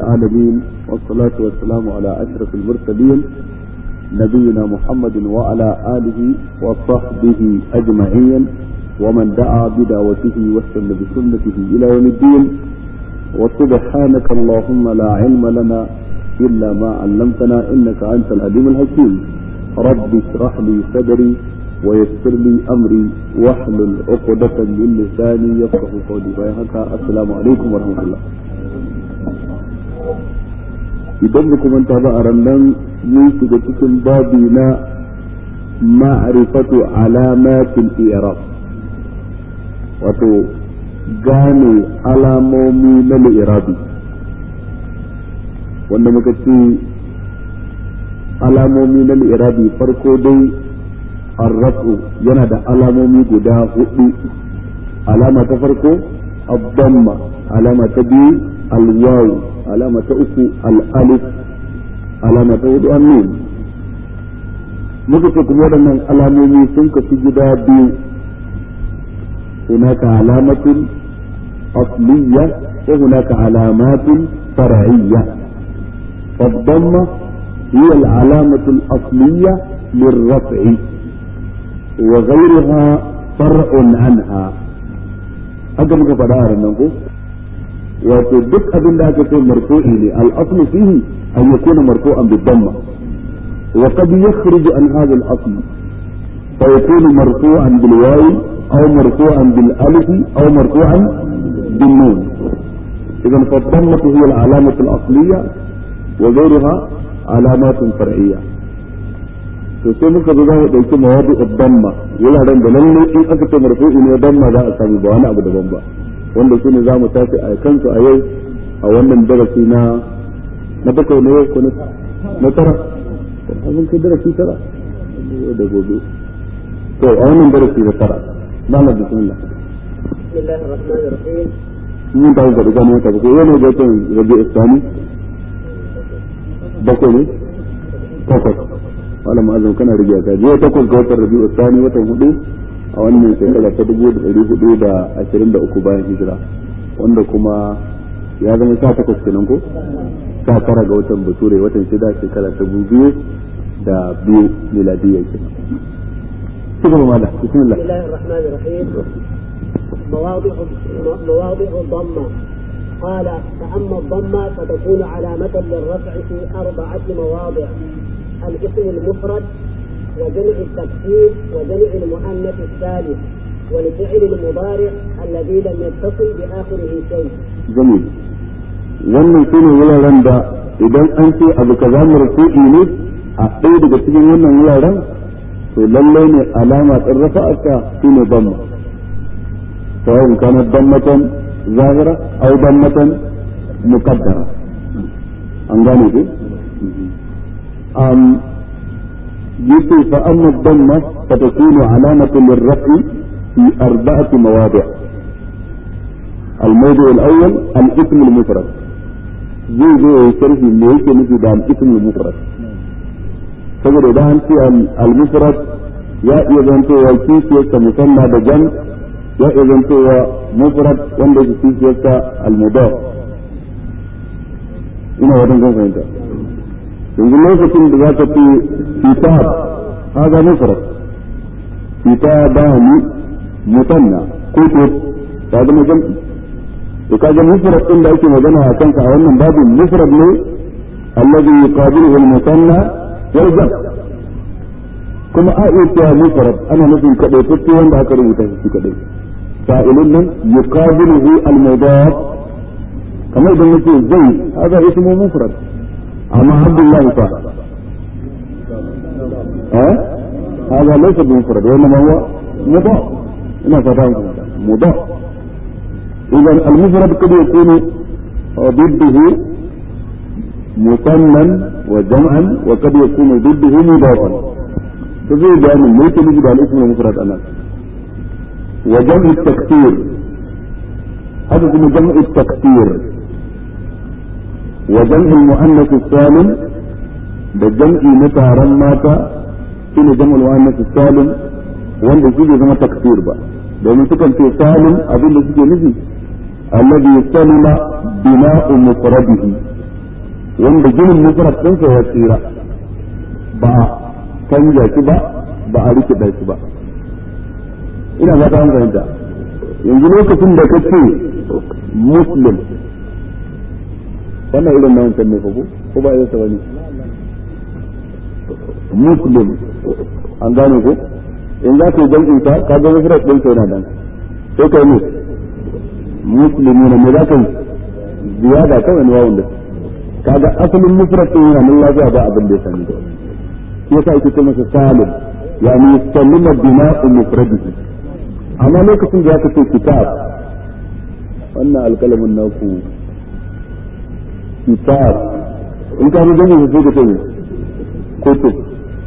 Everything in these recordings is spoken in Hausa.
العالمين والصلاة والسلام على أشرف المرسلين نبينا محمد وعلى آله وصحبه أجمعين ومن دعا بدعوته واستنى بسنته إلى يوم الدين وسبحانك اللهم لا علم لنا إلا ما علمتنا إنك أنت العليم الحكيم رب اشرح لي صدري ويسر لي أمري واحلل عقدة من لساني يفقه قولي بيهك السلام عليكم ورحمة الله idan ba kuma ta ba a rannan mun shiga cikin babi na ma'rifatu alamatil i'rab wato gane alamomi na li'irabi wanda muka ce alamomi na li'irabi farko dai arrafu yana da alamomi guda hudu alama ta farko abdamma alama ta biyu alwawu alama ta uku al'alif alama ta hudu annun muka ce kuma waɗannan alamomi sun kasu gida biyu هناك علامة أصلية وهناك علامات فرعية فالضمة هي العلامة الأصلية للرفع وغيرها فرع عنها هذا muka faɗa a ranar ko wato duk abin da aka ce marfu'i ne al-aslu fihi an yakuna marfu'an bid-damma wa qad yakhruju an hadha al-asl fa yakunu marfu'an bil-wawi أو مرفوعا بالألف أو مرفوعا بالنون إذا فالضمة هي العلامة الأصلية وغيرها علامات فرعية to sai muka zo za mu ɗauki mawadu damma wuraren da lalle in aka ce marfu'i ne damma za a samu ba wani abu daban ba wanda shine za mu tafi a kansu a yau a wannan darasi na na bakwai na yau ko na tara abin kai darasi tara da gobe to a wannan darasi na tara malam bismillah بسم الله الرحمن الرحيم mun ta ga gani ta ko yana da kan rabi islami bakwai ne takwas malam azam kana rigiya ka je takwas ga watan rabi islami watan hudu a wannan shekara ta dubu da ɗari hudu da ashirin da uku bayan hijira wanda kuma ya zama sha takwas kenan ko sha tara ga watan bature watan shida shekara ta biyu da biyu miladiyya kenan شكرا ماذا بسم الله بسم الله الرحمن الرحيم مواضع مواضع الضمة قال فأما الضمة فتكون علامة للرفع في أربعة مواضع الاسم المفرد وجمع التكسير وجمع المؤنث الثالث والفعل المضارع الذي لم يتصل بآخره شيء. جميل. wannan su ne wuraren da idan an ce abu kaza marfu'i ne a ɗaya daga cikin wannan wuraren to lallai ne alama ɗin rafa'arsa shi ne damma sawa'un kana dammatan zahira aw dammatan muqaddara an gane ku am yace fa amma damma fatakunu alamatan lirraf'i fi arba'ati mawadi' الموضوع الأول الاسم المفرد زي زي يشرح اللي هيك نفي ده الاسم المفرد saboda idan an ce al-mufrad ya iya zantowa kishiyarsa musamma da jam ya iya zantowa mufrad wanda yake kishiyarsa al-mudaf ina wajen zan fahimta yanzu lokacin da za ka ce kitab haza mufrad kitabani mutanna kutub ta zama jam'i to kaga mufrad din da ake magana a kansa a wannan babin mufrad ne alladhi yuqabiluhu al-mutanna yarda kuma a iya cewa mufarad ana nufin kadai fiske wanda aka rubuta shi kadai fa'ilun nan yuqabiluhu al-mudaf kamar idan nace zai hada ismu mufrad amma abdullahi fa eh hada laysa bi mufrad wa inma huwa mudaf ina fata mudaf idan al-mufrad kad yakunu ضده مثنى وجمعا وقد يكون ضده مضافا فزي بيان ليس نجد على الاسم المفرد انا وجمع التكثير هذا اسمه جمع التكثير وجمع المؤنث السالم بجمع متى مات shine jam'ul muannas salim wanda shi bai zama taksir ba domin sukan ce salim abin da suke nufi alladhi salima bina'u mufradihi wanda ginin mufrad ɗinsa ya tsira ba a canja shi ba ba a rikida shi ba ina ba ta fahimta yanzu lokacin da ka ce muslim wannan irin na wancan ne ko ko ba irin sa bane muslim an gane ko in za ka yi jam'in ta ka ga mufrad din sa yana nan sai kai ne muslimin ne za ka yi ziyada kawai ne wawun da kaga asalin mufrad din yana nan lafiya ba abin da ya sani shi yasa ake ce masa salim yani sallima bina'u mufradihi amma lokacin da zaka ce kitab wannan alkalamin naku kitab in ka rubuta ne sai ka ce kutub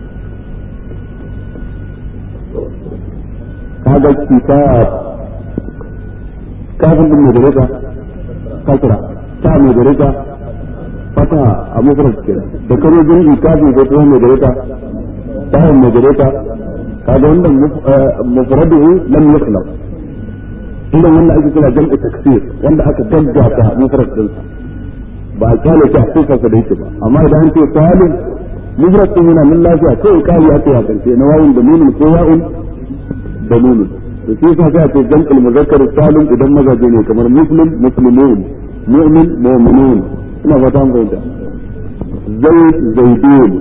kaga kitab kafin din mai gare ka kasra ta mai gare ka fata a mufrad kenan da karo jin kafin ko kuma mai gare ka ta mai gare ka kaga wannan mufraduhu lam yukhlaq idan wannan ake kira jam'u taksir wanda aka gaggata mufrad din ba a kyale shi a sifarsa da yake ba amma idan an ce salim mufrad din yana nan lafiya kai kari aka ya karshe na wawun da nunun ko ya'un da nunun to shi yasa sai a ce jam'ul muzakkar salim idan mazaje ne kamar muslim muslimun mu'min mu'minun ina fata mun fahimta zaid zaidun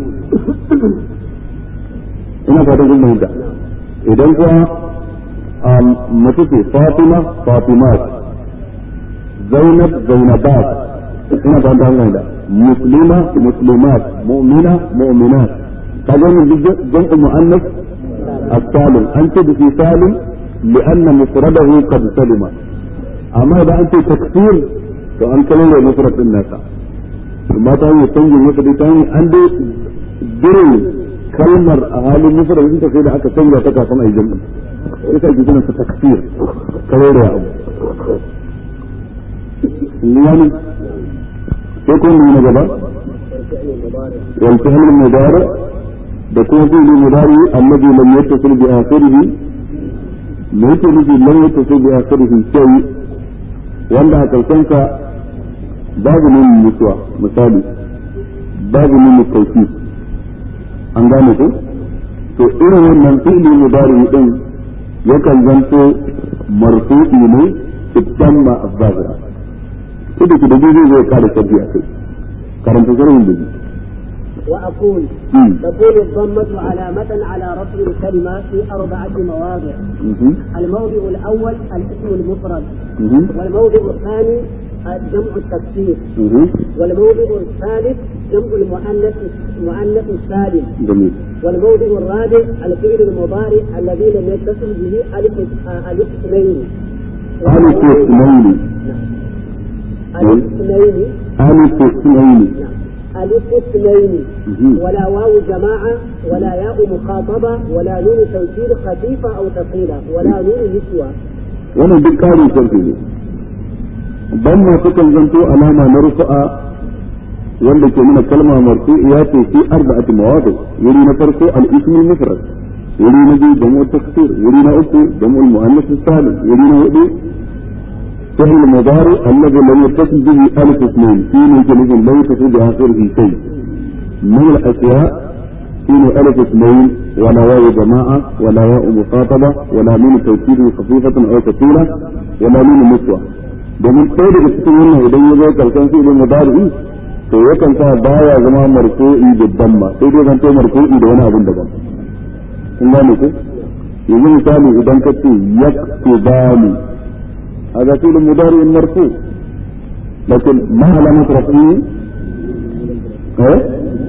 ina fatan kun fahimta idan kuwa mace ce fatima fatimat zainab zainabat ina fatan kun fahimta muslima muslimat mu'mina mu'minat kaga wannan duk jam'u muannas as-salim an ce da shi salim لأن مفرده قد سلم أما إذا أنت تكثير فأن كلمة مفرد الناس ما تاني تنجي مفرد تاني عندي دري kalmar a halin nufar da sai da aka canza ta kafin a yi jami'i ita ake kiran ta takfir kare da abu yani sai kun yi na gaba wal fi'l mudari da kuma fi'l mudari alladhi lam yattasil bi akhirih me yake nufi lam yattasil bi akhirih shay wanda a karshen sa babu nuna mutuwa misali babu nuna tawfiq an gane ko to irin wannan fi'li mudari din yakan zanto marfu'i ne idan ma azzahira kida ki da zai zai kare sabbi a kai karanta sharhin da وأقول تكون الضمة علامة على رفع الكلمة في أربعة مواضع الموضع الأول الاسم المفرد والموضع الثاني جمع التكسير والموضع الثالث جمع المؤنث المؤنث السالم جميل والموضع الرابع الفعل المضارع الذي لم يتصل به ألف ألف اثنين ألف اثنين ألف اثنين ألف اثنين ألف اثنين ولا واو جماعة ولا ياء مخاطبة ولا نون توكيد خفيفة أو ثقيلة ولا نون نسوة wannan duk ƙarin sarki ne ban ma sukan zanto alama na rufu'a wanda ke nuna kalma marfu'iya ce fi arba'ati mawadi wuri na farko al-ismul mufrad wuri na biyu jam'u taksir wuri na uku jam'u muannath salim wuri na hudu فعل المضارع الذي لم يتصل به ألف اثنين في جنوب لا يتصل بآخره شيء من الأشياء فيه ألف اثنين ولا واو جماعة ولا ياء مخاطبة ولا نون توكيد خفيفة أو ثقيلة ولا نون نسوة domin ɗaya daga cikin wannan idan ya zo karshen fi'ilin mudari'i to yakan sa baya zama marfu'i da damma sai dai zanto marfu'i da wani abin daban kun gane ko yanzu misali idan ka ce yaktubani هذا فعل مضارع مرفوع لكن ما علامة رفعه؟ ايه؟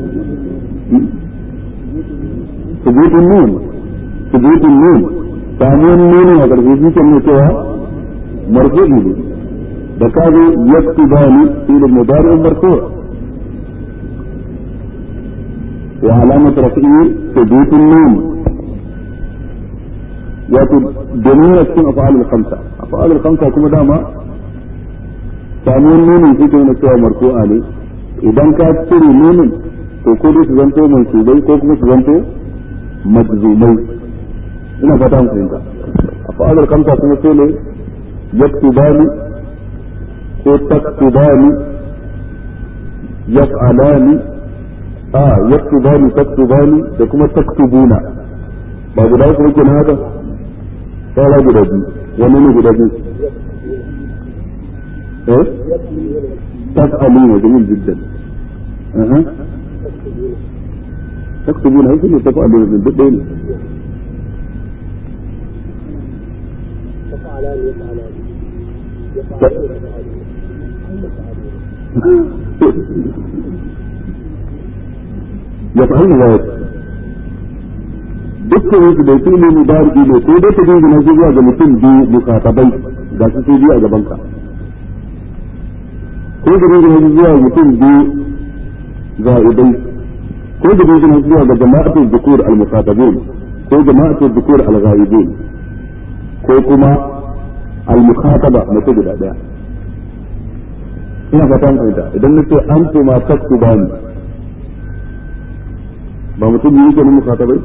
ثبوت النون ثبوت النون ثاني النون هذا في كلمة سوى مرفوع به بكاد يكتبان فعل مضارع مرفوع وعلامة رفعه ثبوت النون wato domin yana cikin afa'alul khamsa afa'alul khamsa kuma dama samuwar nunin shi na cewa marfu'a ne idan ka cire nunin to ko dai su zanto mansubai ko kuma su zanto majzumai ina fata mu fahimta afa'alul khamsa kuma sai ne yaktubani ko taktubani yaf'alani a yaktubani taktubani da kuma taktubuna ba guda uku muke na haka saura guda biyu wani ne guda biyu eh taf'aluna jamil jiddan aha taktubuna ai ne taf'aluna din duk ɗaya ne يفعلان يفعلان يفعلون يفعلن ذلك dukkan su da su ne mubariki ne ko dai ka jingina shi zuwa ga mutum biyu mukatabai ga su sai biyu a gaban ka ko ka jingina shi zuwa mutum biyu za'idai ko ka jingina shi zuwa ga jama'atul dhukur al-mukatabun ko jama'atul dhukur al-ghaibun ko kuma al-mukhataba mutum guda daya ina fatan fahimta idan nace antuma taktubani ba mutum biyu ke nan mukhatabai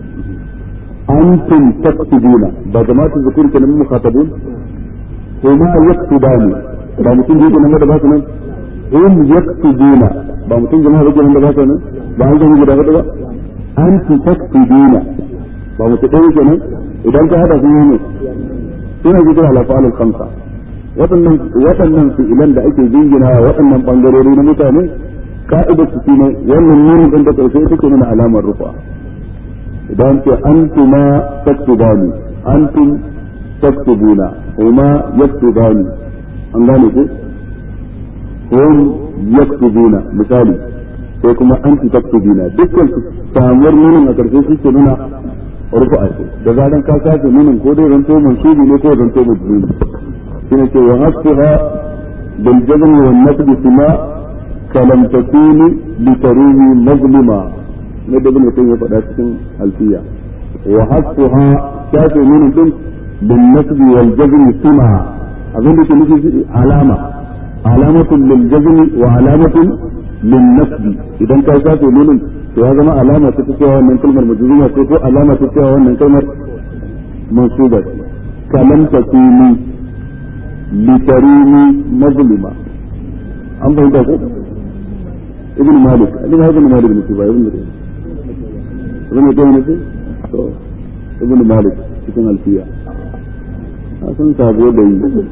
antum taktubuna ba jama'atu zukur ke nan mukhatabun huma yaktubani ba mutum biyu ke nan da ba su nan hum yaktubuna ba mutum jama'a ke nan da ba su nan ba an gani guda hudu ba antum taktubuna ba mutum ɗaya ke nan idan ka hada sun yi ne suna jikin alafa'al khamsa waɗannan waɗannan fi'ilan da ake jingina waɗannan bangarori na mutane ka'idar su shine wannan nuni din da karshe take nuna alamar rufa idan ce antuma taktubani antum taktubuna huma yaktubani an gane ku hum yaktubuna misali sai kuma anti taktubina dukkan su samuwar nunin a karshe shi ke nuna rufa ce da zaran ka sace nunin ko dai zanto mansubi ne ko zanto majnuni shine ce wa hasbuha bil jazm wal nasb sima كلم تكوني لتروي مظلما ندى ابن القيم يفعل cikin الفية وحذفها شافي من الدين بالنسب والجزم سمع أظن لك علامة علامة للجزم وعلامة للنسب إذا كان شافي من to ya zama alama ta cewa wannan kalmar majzuma ce ko alama ta cewa wannan kalmar mansuba ce kalam takuni litarini mazlima an fahimta ko ابن مالك ابن هذا ابن مالك بن ابن ابن ابن ابن مالك cikin alfiya a san sabo da yi idan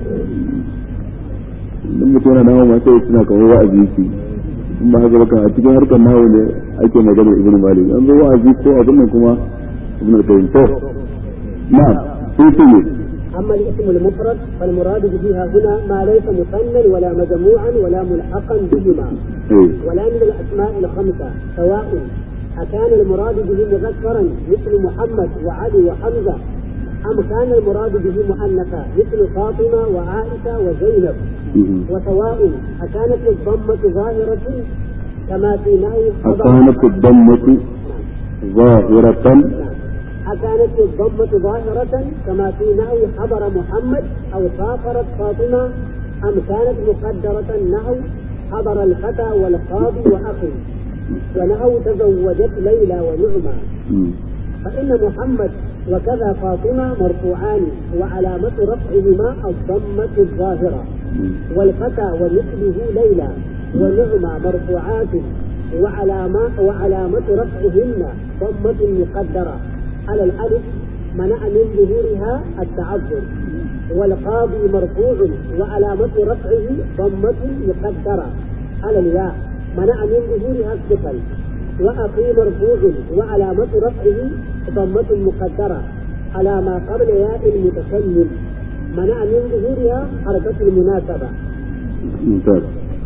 mutum yana nawa ma sai suna kamar wa'azi shi in ba haka baka a cikin harkar nawa ne ake magana ibn malik an zo wa'azi ko abin nan kuma ibn al-qayyim to na'am sai ce أما الاسم المفرد فالمراد بها هنا ما ليس مثنى ولا مجموعا ولا ملحقا بهما ولا من الأسماء الخمسة سواء أكان المراد به مذكرا مثل محمد وعلي وحمزة أم كان المراد به مؤنثا مثل فاطمة وعائشة وزينب وسواء أكانت الضمة ظاهرة كما في نهي أكانت الضمة ظاهرة أكانت الضمة ظاهرة كما في نحو حضر محمد أو سافرت فاطمة أم كانت مقدرة نحو حضر الفتى والقاضي وأخي ونحو تزوجت ليلى ونعمة فإن محمد وكذا فاطمة مرفوعان وعلامة رفعهما الضمة الظاهرة والفتى ومثله ليلى ونعمة مرفوعات وعلامة وعلامة رفعهن ضمة مقدرة على الألف منع من ظهورها التعذر والقاضي مرفوع وعلامة رفعه ضمة مقدرة على الياء منع من ظهورها الثقل وأخي مرفوع وعلامة رفعه ضمة مقدرة على ما قبل ياء المتكلم منع من ظهورها حركة المناسبة ممتاز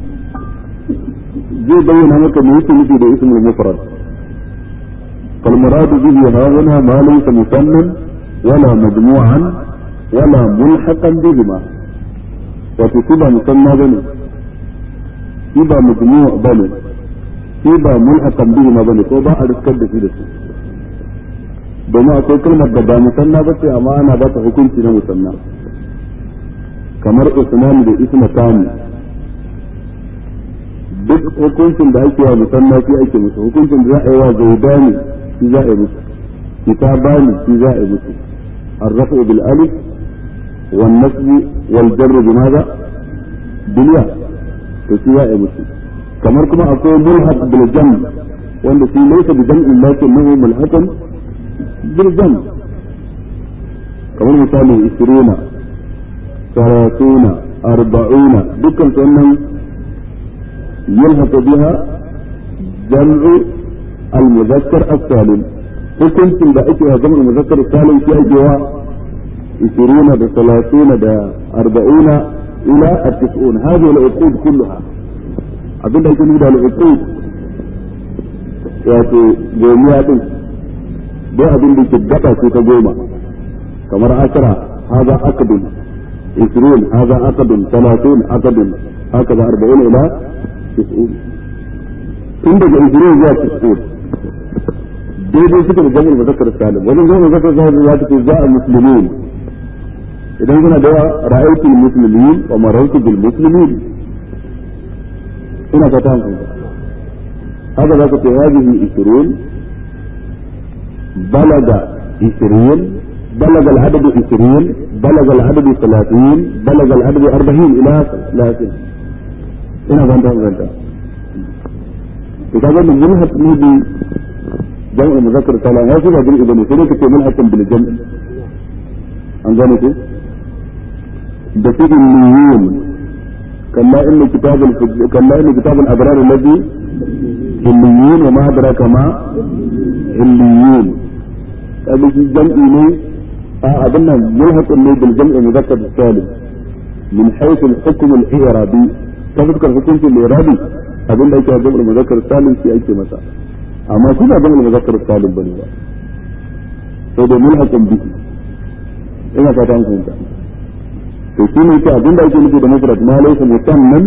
zai bayyana maka me yake nufi da ismul mufrad فالمراد به ها هنا ما ليس مثنى ولا مجموعا ولا ملحقا بهما وتكون مثنى بني كيبا مجموع بني كيبا ملحقا بهما بني ko ba a riskar da shi da su domin akwai kalmar da ba musanna ba ce amma ana ba ta hukunci na musanna kamar usman da isma tani duk hukuncin da ake wa musanna shi ake musu hukuncin da za a yi wa zaidani shi za a yi musu kitabani shi za a yi musu الرفع بالألف والنصب والجر بماذا؟ بالياء فشي يا مسلم kamar kuma akwai mulhaq bil jam wanda shi laysa bi jam'in lakinnahu mulhaqun bil jam kamar misali 20 30 40 dukkan su wannan yulhaq biha jam'u al-muzakkar as-salim hukuncin da ake wa jam'ul muzakkar as-salim shi ake wa 20 da 30 da 40 ila at-90 hadhihi al-uqud kullaha abin da ake nufi da al-uqud wato gomiya din dai abin da ke gaba ce ta goma kamar ashara haza akadun isrun haza akadun talatin akadun haka da arba'in ila tis'un tun daga isrun zuwa tis'un daidai suka da jami'in mazakar salim wajen jami'in mazakar salim za ta ce za a musulmin idan suna da yawa ra'aytu muslimin wa marartu bil muslimin ina fata hankali هذا ذاك في هذه عشرون بلغ عشرين بلغ العدد عشرين بلغ العدد ثلاثين بلغ العدد أربعين إلى ثلاثين هنا فانت فانت إذا كان ملحق نبي جمع مذكر سلام وصل هذه الإبن سنة في ملحق بالجمع أنزانك بسيط المليون كلا إن كتاب الفج... كلا إن كتاب الأبرار الذي عليين وما أدراك ما عليين هذا في جمع ne أظن ملحق ne بالجمع المذكر السالم من حيث الحكم الإعرابي تذكر حكم الإعرابي أظن أيك جمع المذكر السالم في أيك مساء أما كنا جمع المذكر السالم بني با فهذا ملحق به ina fata an fahimta to shi ne ke abin da ake nufi da mufrad ma laysa musamman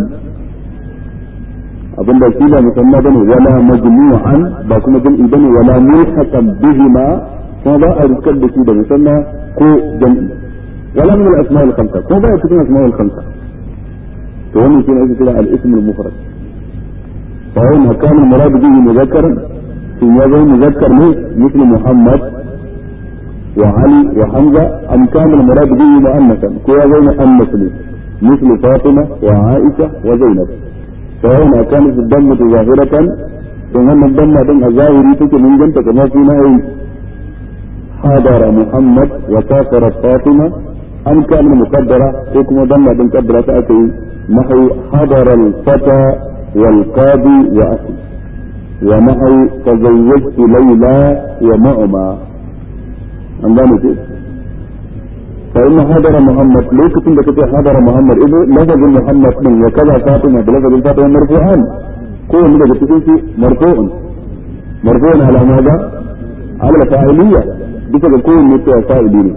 abin da shi ba musamman bane wala majmu'an ba kuma jam'i bane wala mulhaqan bihima kuma ba a rikar da shi da musamman ko jam'i wala min al-asma' al-khamsa ko ba ya cikin asma' al-khamsa to wannan shi ne ake kira al-ism al-mufrad fa yana kana murad bihi mudhakkaran in ya zama muzakkar ne misli muhammad وعلي وحمزة أم كان المراد به مؤنثا كو زين مؤنث مثل فاطمة وعائشة وزينب فهنا كانت الضمة ظاهرة ثم الضمة دم الظاهري تك من جنت كما في نهي حضر محمد وسافرت فاطمة أم كان مقدرة حكم ضمة دم قدرة تأتي نحو حضر الفتى والقاضي وأخي ونحو تزوجت ليلى ومعمى an gane ce fa inna hadara muhammad lokacin da kace hadara muhammad idan lafazin muhammad din ya kaza fatima da lafazin fatima marfu'an ko wani daga cikin su marfu'un marfu'un ala maza ala fa'iliyya duka da kowanne cewa fa'ili ne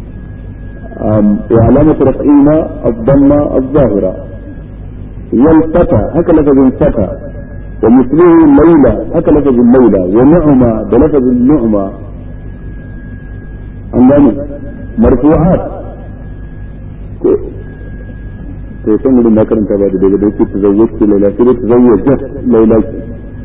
wa alamatu raf'ina ad-damma az-zahira wal fata haka lafazin fata wa mislihu layla haka lafazin layla wa nu'ma da lafazin nu'ma an gane marfu'at ko to san gudun na karanta ba da daga da yake tazawwajtu laila sai dai tazawwajat laila ki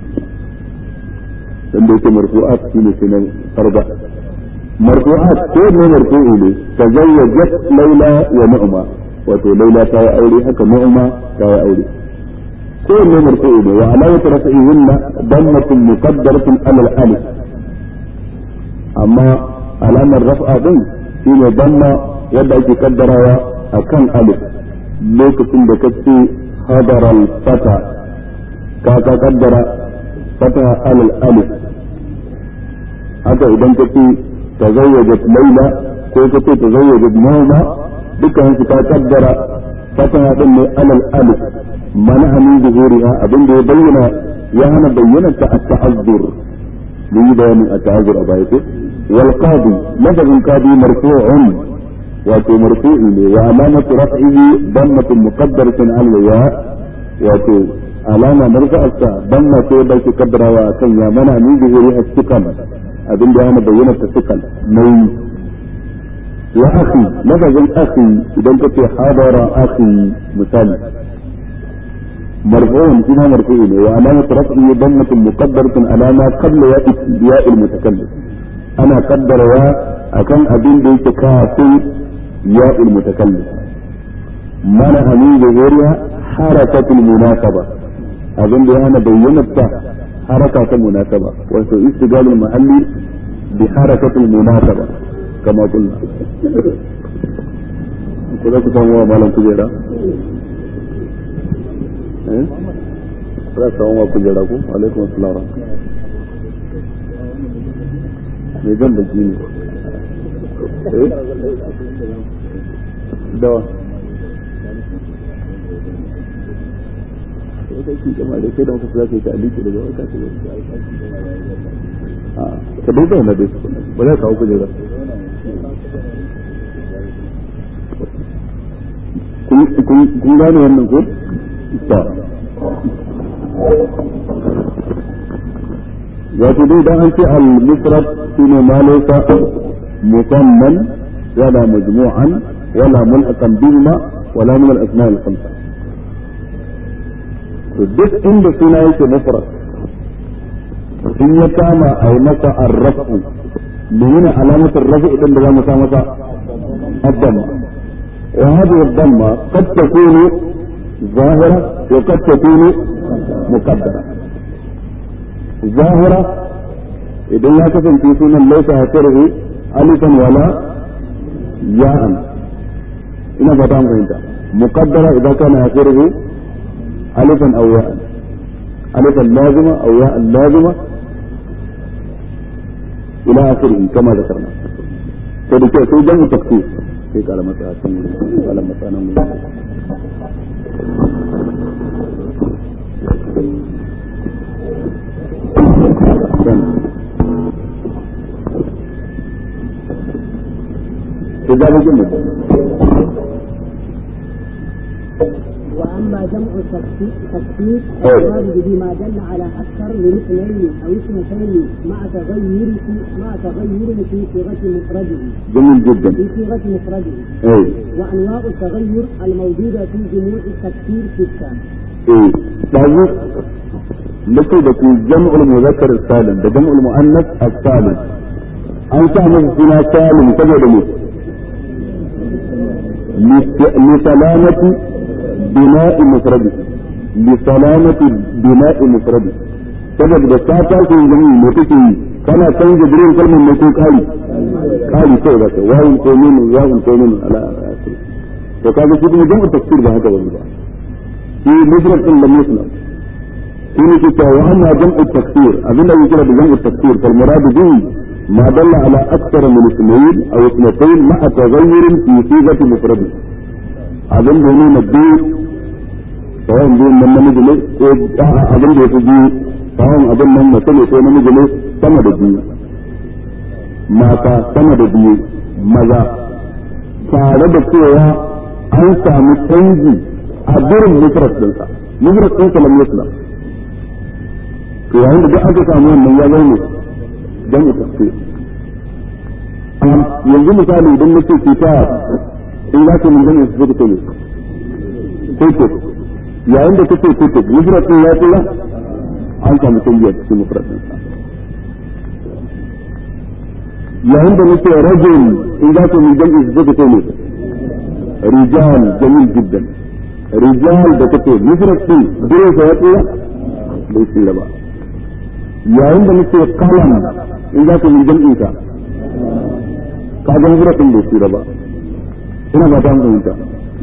dan da yake marfu'at shine sai na farda marfu'at ko ne marfu'i ne tazawwajat laila wa nu'ma wato laila ta yi aure haka nu'ma ta yi aure ko ne marfu'i ne wa alamatu rafi'ihinna dammatun muqaddaratun ala al-alif amma alamar raf'a din shi ne damma yadda ake kaddarawa a kan alif lokacin da kace hadaral fata ka ka kaddara fata alal alif haka idan kace tazawwajat laila ko kace tazawwajat nauma dukkan su ka kaddara fata din ne alal alif mana min zuhuriha abin da ya bayyana ya hana bayyana ta at-ta'azzur mun yi bayanin at-ta'azzur a baya ko والقاضي لفظ القاضي مرفوع واتو مرفوع وعلامة رفعه ضمة مقدرة على الياء واتو علامة مرفع ضمة بيت قدر وكان يا منع من ظهورها الثقل أبن أنا بينة الثقل نوم وأخي لفظ الأخي إذا كنت حاضر أخي مثال مرفوع فيما مرفوع وعلامة رفعه ضمة مقدرة على ما قبل ياء المتكلم ana kaddarawa akan abin da yake kafin ya mutakallim mana amin da zuriya harakatul munasaba abin da ya hana bayyanar ta haraka ta munasaba wato istigalul mahalli bi harakatul munasaba kama kullu ko za ku samu wa malam kujera eh za ku samu wa kujera ku alaikum assalam me zan da ne eh dawa kai ki jama'a da sai da muka za ka yi ta'aliki daga wata ce a ka dai zauna dai ba za ka kawo kujera kun gane wannan ko ta wato dai dan an ce al-mufrad shine ma laysa musamman wala majmu'an wala mulhaqan bihima wala min al-asma' al-khamsa to duk inda suna yake mufrad in ya kama a yi masa arrafu menene alamatar rafi idan da za mu sa masa addama wa hadhihi ad-damma qad takunu zahira wa qad takunu muqaddara zahira idan ya kasance sunan laisa hasirhu alifan wala ya'an ina fata an fahimta muqaddara idan kana hasirhu alifan aw ya'an alifan lazima aw ya'an lazima ila akhirih kama zakarna to da kyau sai jamu tafsir sai kala masa a can kala masa nan واما جمع التكسير فالمراد به ما دل على اكثر من اثنين او اثنتين مع تغير في مع تغير في صيغه مفرده جميل جدا في صيغه مفرده اي وانواع التغير الموجوده في جموع التكسير سته ايه لازم لكي تكون جمع المذكر السالم ده جمع المؤنث السالم an sa masa suna salim saboda ne lisalamati bina'i mufradi lisalamati bina'i mufradi saboda da ka tashi jami'i me kake yi kana canza birin kalmar ne ko kari kari sai da ka wawun ko nunu wawun ko nunu ala asiri to kaga shi kuma jam'u tafsir ba haka bane ba shi mufrad din lam yuslam shi ne ke cewa amma jam'u tafsir abinda yake kira da jam'u tafsir fal murad bihi ما دل على أكثر من اثنين أو اثنتين مع تغير في صيغة مفرد abin da ne na biyu tsawon biyun nan namiji ne ko abin da ya fi biyu tsawon abin nan mace ne ko namiji ne sama da biyu mata sama da biyu maza tare da cewa an sami canji a birin mufrad ɗinsa mufrad ɗinsa lam yaslam to yayin da duk aka samu wannan ya zama dan tafsir yanzu misali idan nake kitab in za ka mun gane su suka ne kutub yayin da kake kutub mufrad din ya tsira an samu tanbiya cikin mufrad din yayin da nake rajul in za ka mun gane su suka ne rijal jamil jiddan rijal da kake mufrad din dire sa ya tsira bai tsira ba yayin da nake kalam in za ka mun gane ka ka ga mufrad din bai tsira ba ina ba ta fahimta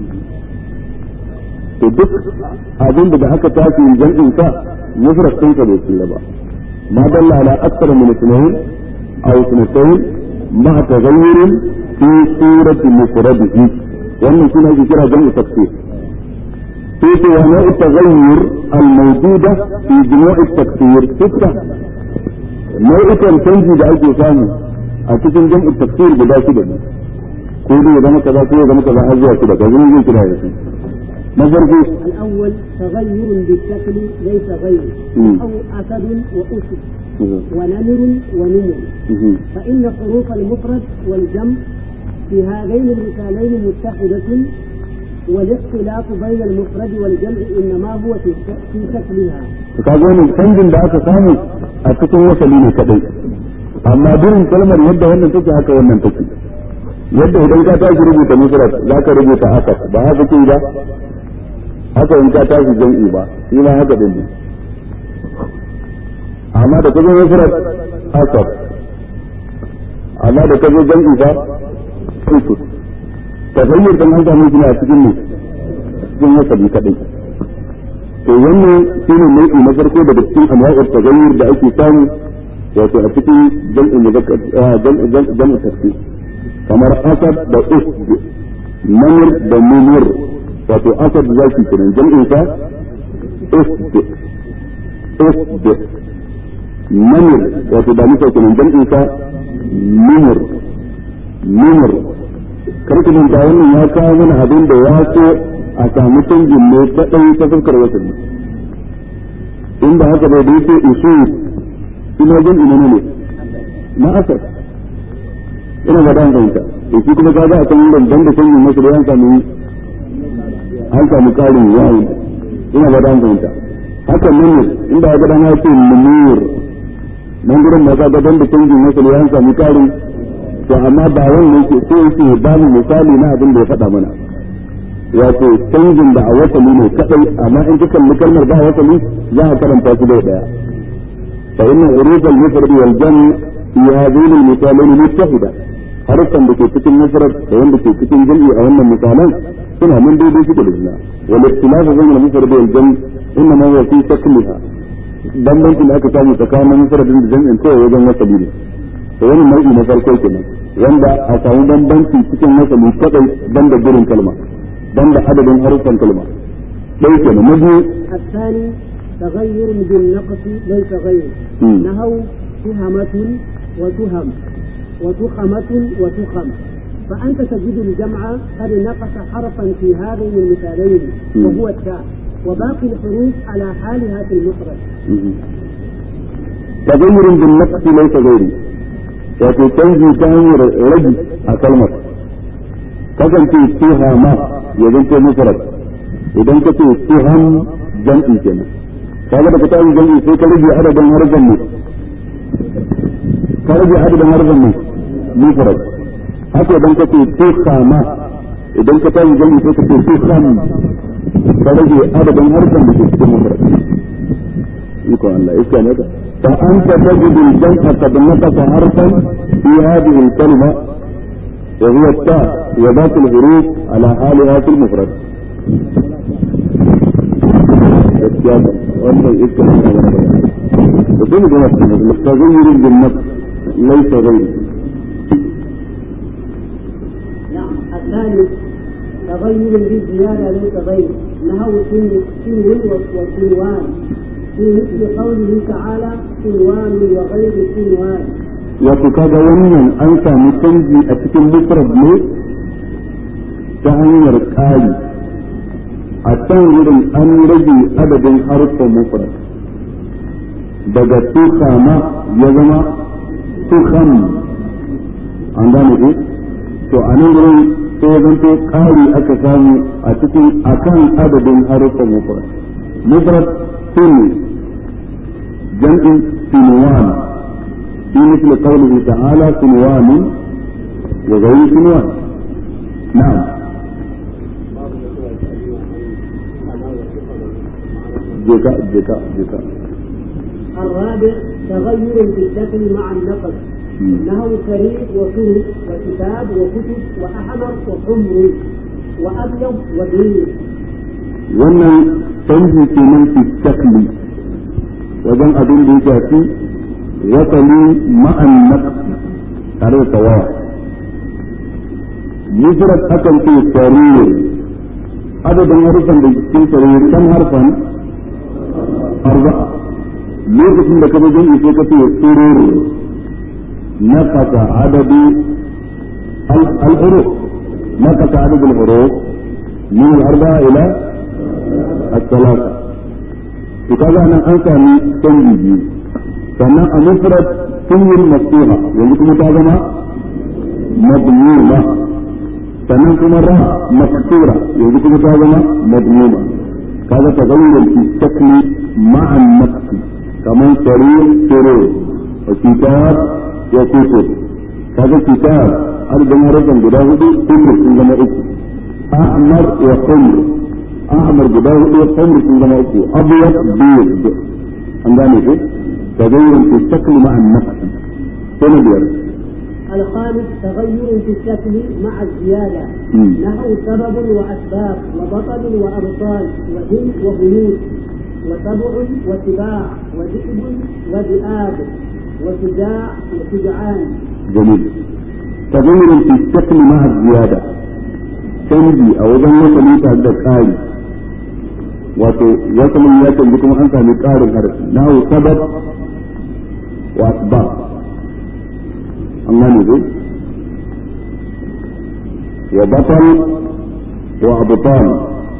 to duk abin da aka tafi jam'in ka mufrad din ka bai tsira ba ma dalla ala akthar min ithnayn aw ithnatayn ma taghayyur fi surati mufradihi wannan shine ake kira jam'u tafsir sai ce wa nau'u taghayyur al-mawjuda fi jumu'i at-tafsir sitta nau'ikan canji da ake samu a cikin jam'u tafsir guda shida ne ko dai ya zama kaza ko ya zama kaza har zuwa shida ga zan zai kira yasu na farko الأول تغير بالشكل ليس غير أو أسد وأسد ونمر ونمر فإن حروف المفرد والجمع في هذين المثالين متحدة والاختلاف بين المفرد والجمع إنما هو في في شكلها. kaga wannan canjin da aka samu a cikin wasali ne kadai amma birin kalmar yadda wannan take haka wannan take yadda idan ka tashi rubuta mufrad za ka rubuta asad ba haka ke ba haka in ka tashi jam'i ba shi ma haka din ka zo mufrad asad amma da ka zo jam'i fa usud tafayyur dan an samu shi a cikin ne cikin wasabi kadai to wannan shine nau'i na farko daga cikin anwa'ul tagayyur da ake samu wato a cikin jam'in muzakkar jam'in tafsir kamar asad da usd namir da mumur wato asad zaki kenan jam'in sa usd usd namir wato da muka kenan jam'in sa mumur mumur karku manta wannan ya kawo mana abin da ya so a samu canjin ne kadai ta fuskar wasanni inda haka bai da yake isu ina jan ina ne na asar ina ga dan fahimta to shi kuma kaga a kan wurin dan da canjin masu da an samu an samu karin yayi ina ga dan fahimta haka nan ne inda ga dan ya ce munir nan gurin ma kaga dan da canjin masu da an samu karin to amma ba wannan yake so yake ba mu misali na abin da ya faɗa mana wato canjin da a wasali ne kadai amma in kika kalli kalmar ba wasali za a karanta su da daya fa inna uruf al-mufrad wal jam' fi hadhihi al-misalan muttahida harfan da ke cikin mufrad da wanda ke cikin jam'i a wannan misalan suna nan daidai suke da juna wal ikhtilafu bayna al-mufrad wal jam' inna ma huwa fi shakliha bambancin da aka samu tsakanin mufradin da jam'in kawai wajen wasali ne to wani nau'i na farko kenan wanda a samu bambanci cikin wasali kadai banda gurin kalma banda adadin harufan kalma dai kenan na biyu الثاني تغير بالنقص ليس غير مم. نهو تهمة وتهم وتخمة وتخم فأنت تجد الجمع قد نقص حرفا في هذين المثالين مم. وهو التاء وباقي الحروف على حالها في المفرد تغير بالنقص ليس غيري wato canji ta hanyar ragi a kalmar kasance tuha ma ya zanto mufrad idan ka ce tuham jam'i kenan kaga da ka tayi jam'i sai ka rage adadin harfan ne ka rage adadin harfan ne mufrad haka idan ka ce tuhama idan ka tayi jam'i sai ka ce tuham ka rage adadin harfan da ke cikin mufrad iko Allah iska ne فأنت تجد الجمع قد نقص حرفا في هذه الكلمة وهو التاء وباقي الحروف على حالها في المفرد. wannan iska ne na wani da kuma da wasu mustaghirin bin nafs laysa ghayri نعم الثالث تغير بالزيادة ليس غير نهو سن سن وسنوان في مثل قوله تعالى سنوان وغير سنوان wato kaga wannan an sami canji a cikin mufrad ne ta hanyar ƙari a can wurin an rage adadin harfin mufrad daga tukama ya zama tukam an gane ku to a nan wurin sai ya zanto ƙari aka samu a cikin akan adadin harfin mufrad mufrad sun jam'in sinuwan في مثل قوله تعالى سنوان وغير سنوان نعم جكاء جكاء جكاء الرابع تغير في الشكل مع النقص نهو كريم وسود وكتاب وكتب وأحمر وحمر وأبيض وبيض wannan canji kenan fi shakli wajen abin da ya shafi wasali ma'an naqsi tare da tawawa mufrad akan ce sarir adadin harfan da cikin sarir kan harfan arba'a lokacin da ka zo jami'i sai ka ce surur naqasa adadu al-huruf naqasa adadu al-huruf min al-arba'a ila الثلاثة وكذا أنا أنسى من تنجي sannan a mufrad sunyul maftuha yanzu kuma ta zama madmuma sannan kuma ra maksura yanzu kuma ta zama madmuma kaga ta zayyar fi shakli ma'an nafsi kaman sarir surur wa kitab wa kutub kaga kitab arzikin harafin guda hudu kumr sun zama uku ahmar wa kumr ahmar guda hudu kumr sun zama uku abyad biyad an gane ko تغير في الشكل مع النقص سنبير الخامس تغير في الشكل مع الزيادة مم. نحو سبب وأسباب وبطل وأبطال وهند وهنود وسبع وسباع وذئب وذئاب وشجاع وشجعان جميل تغير في الشكل مع الزيادة canji a wajen wasali tare da ƙari wato wasalin ya canji kuma an sami ƙarin harfi na sabab wa asbab an gane ko wa batal wa abtal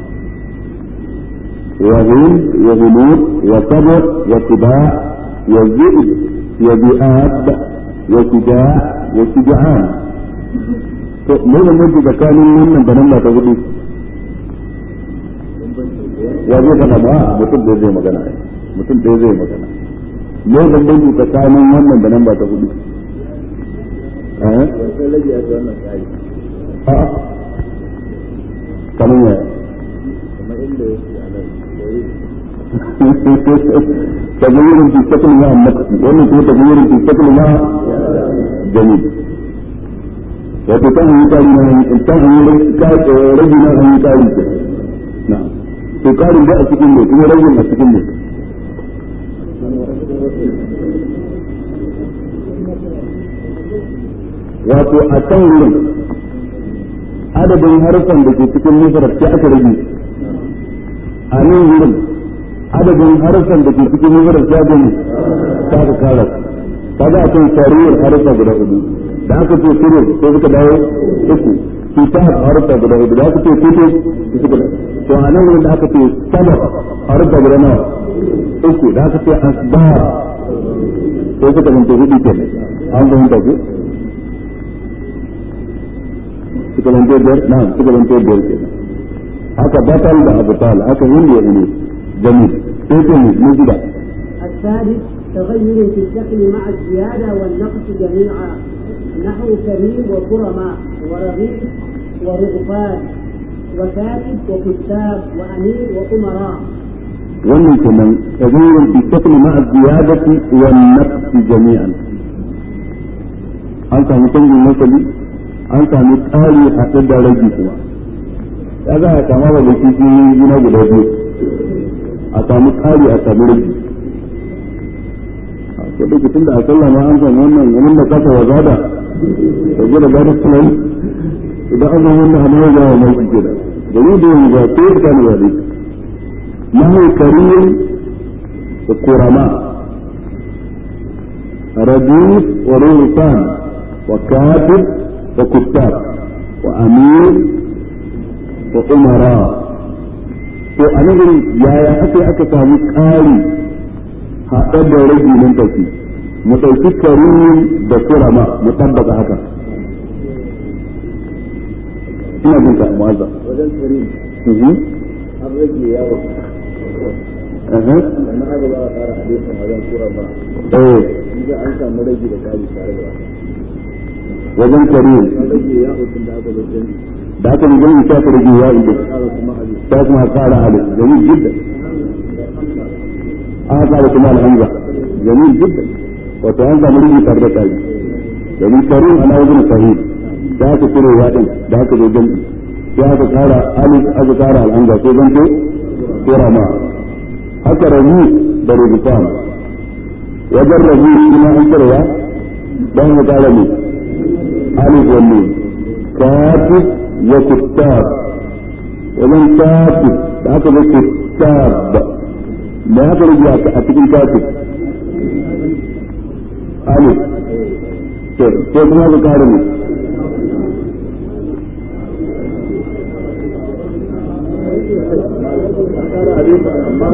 wa hind wa hunud wa sab wa tibaa wa zib wa bi'ab wa shija' wa shija'an to me da mutu tsakanin wannan da nan ba ta hudu ya zai faɗa ba mutum da zai magana ai mutum da zai magana me da mutu tsakanin wannan da nan ba ta hudu eh wancan rage a wannan tsari a kamar ya kamar inda yake a nan koyi تغيير في الشكل مع النقص ومن هو تغيير في الشكل مع جميل وتتهم كلمة انتهى رجل أن يقال نعم تقال جاء سكين لك هو رجل سكين لك wato a can wurin adadin harfan da ke cikin nasarar sai aka rage a nan wurin adadin harfan da ke cikin nasarar sai aka ne ta ka kara kaga a kan sariyar harfa guda hudu da aka ce sirr sai suka dawo uku kitab harfa guda hudu da aka ce kutub suka dawo to a nan wurin da aka ce sabab harfa guda nawa uku da aka ce asbar sai suka zanto hudu kenan an fahimta ku suka zanto biyar na suka zanto biyar kenan haka batal da abutal haka hindi ya ne jamil sai ce mu mu gida الثالث تغير في الشكل مع الزيادة والنقص جميعا نحو كريم وكرماء ورغيف ورغفان وكاتب وكتاب وأمير وأمراء wannan kenan taghayyur fi shakl ma'a ziyadati wan naqs jami'an an samu canjin nasali an sami ƙari haɗe da rage kuma ya za a kama da shi gina guda biyu a samu ƙari a samu rage a ko da tun da a sallah ma an samu wannan wani da kasa wa zada da gida gada sunan idan an samu wannan hannun ya mai shi ke da gari da yanzu ba ko ya kani wani mahu karim da kurama رجيف ورهطان وكاتب وكتاب وأمير وأمراء to a nan yaya aka aka samu ƙari haɗar da rage nan tafi mu ɗauki karim da kurama mu tabbata haka ina jin ka mu'azza wajen karim mhm an rage yawo aha sannan aka ba a ƙara hadisin wajen kura ba eh inda an samu rage da kari tare da wajen karim an rage yawo tun da aka zo jami da aka yi gani ta ka rage ya inda ƙara kuma hadisi ta kuma ƙara alif jamil jiddan aka ƙara kuma alhamza jamil jiddan wato an samu rigi tare da kai domin karim ana wajen sahih da aka cire ya din da aka zo jami'i sai aka ƙara alif aka ƙara alhamza sai zanto sura ma haka rabi da rubutan wajen rabi kuma an cire ya dan ya ƙara ne alif wannan katib wa kuttab wajen katib da aka zo kuttab da aka rage a cikin katib alif sai kuma ka kare ne ƙara hadisin amma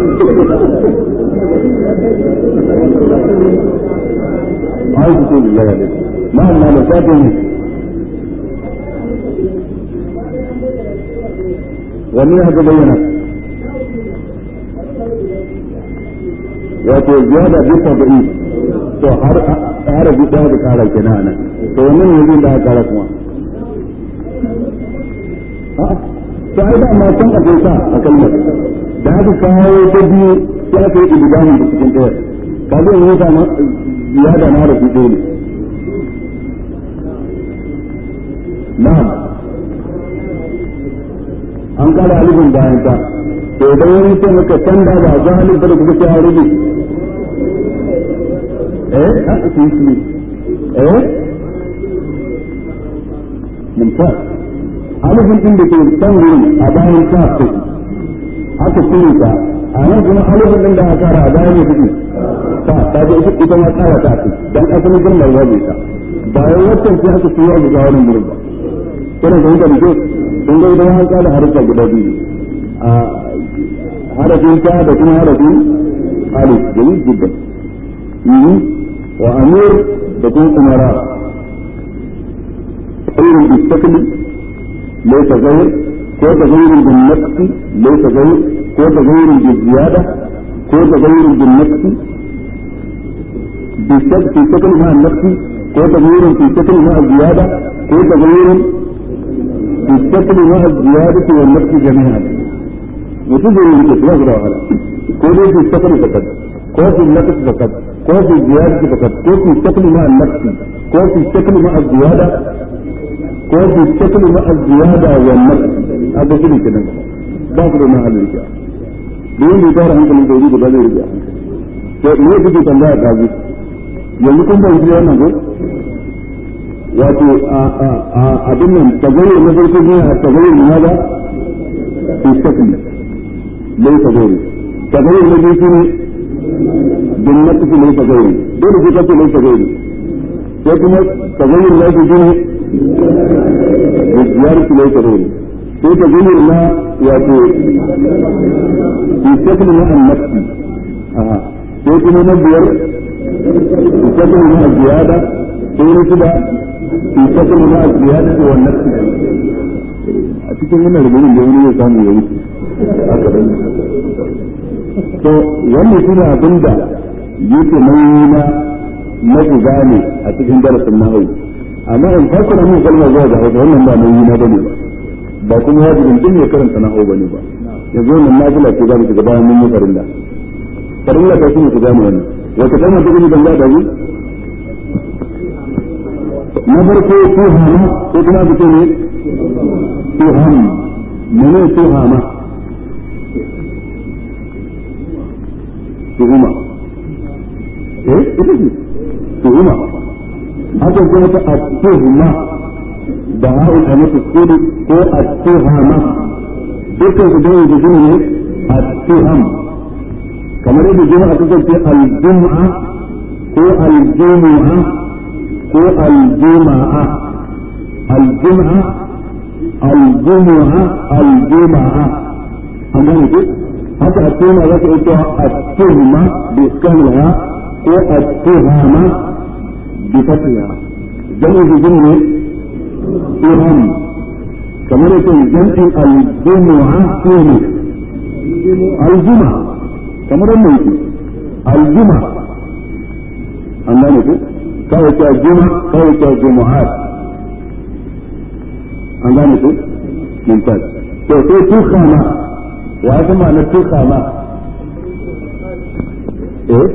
ai su ce billahi alaihi ma amma da safe ne wani haka bayyana wato ziyada bi tabi'i to har har bi da da kara kenan nan to wannan yanzu da aka kara kuma a'a to ai da ma san akwai sa a kalmar da aka kawo ta biyu sai aka yi idgami da cikin ɗaya ka zai yi ta ya da na da ɗaya ne na'am an kara alifin bayan ta to idan wani ce maka canza ba ga halin da kuka ce a rubi eh a su yi eh mumtaz alifin din da ke can wurin a bayan ta ce aka cire ta a nan kuma alifin din da aka kara a bayan ya fi ta ta ga ita ita ma kara ta ce dan asalin girmar waje ta bayan wancan sai aka ciyo ga wannan gurin ba kana da hujja ne kun ga idan an kada harfa guda biyu a harafin ta da kuma harafin alif jamil jiddan wa amir da kuma umara غير بالشكل ليس غير كو تغير بالنقص ليس غير كو تغير بالزيادة كو تغير بالنقص بالشكل في شكل مع النقص كو تغيير في شكل مع الزيادة كو تغيير في الشكل مع الزيادة والنقص جميعا وتجري الإطلاق لا ولا كو في الشكل فقط كو في النقص فقط كو في الزيادة فقط كو في الشكل مع النقص كو في الشكل مع الزيادة كو في الشكل مع الزيادة والنقص هذا شيء كده باخذ مع الرجال دون بيدار عنك من تريد بدل الرجال to me kike tambaya ta ji yanzu kun ba shi wannan ko wato abin nan tagayyur na farko ne a tagayyur na ba fi shakli lai tagayyur tagayyur na biyu ne bin nafsi lai tagayyur dole sai kace lai tagayyur sai kuma tagayyur na biyu ne ziyarci lai tagayyur sai tagayyur na wato fi shakli na an nafsi sai kuma na biyar shakli na ziyada sai na shida fi shakli na ziyada da wannan a cikin wannan rubutun da wani ya samu ya wuce to wannan shi ne abin da yake nauyi na na shiga ne a cikin darasin na hau amma in farko na mun kalmar zuwa ga hausa wannan ba nauyi na bane ba ba kuma wajibin din ne karanta na hau bane ba yanzu wannan nafila ce za mu shiga bayan mun yi farilla farilla ta shine ku gane wannan wata kalmar ta gani banga da na farko tuhama ko kuma ka ce ne tuham mene tuhama tuhuma eh ita ce tuhuma haka kuma ta at-tuhma da ha'ul amatu sudi ko at-tuhama dukkan su dai da ne at-tuham kamar yadda juma'a ta ce al-jum'a ko al-jumu'a ko al-juma'a al-jum'a al-jumu'a al-juma'a an gane ku haka at-tuhma za ta ita at-tuhma bi iskanha ko at-tuhama bi fathiha jami'u jumne tuham kamar yadda jami'in al-jumu'a tuhmi al-juma'a kamar wannan yake aljuma an gane ku kawai ta juma kawai ta jumu'at an gane ku mumtaz to sai tukhama wa ya ma na tukhama eh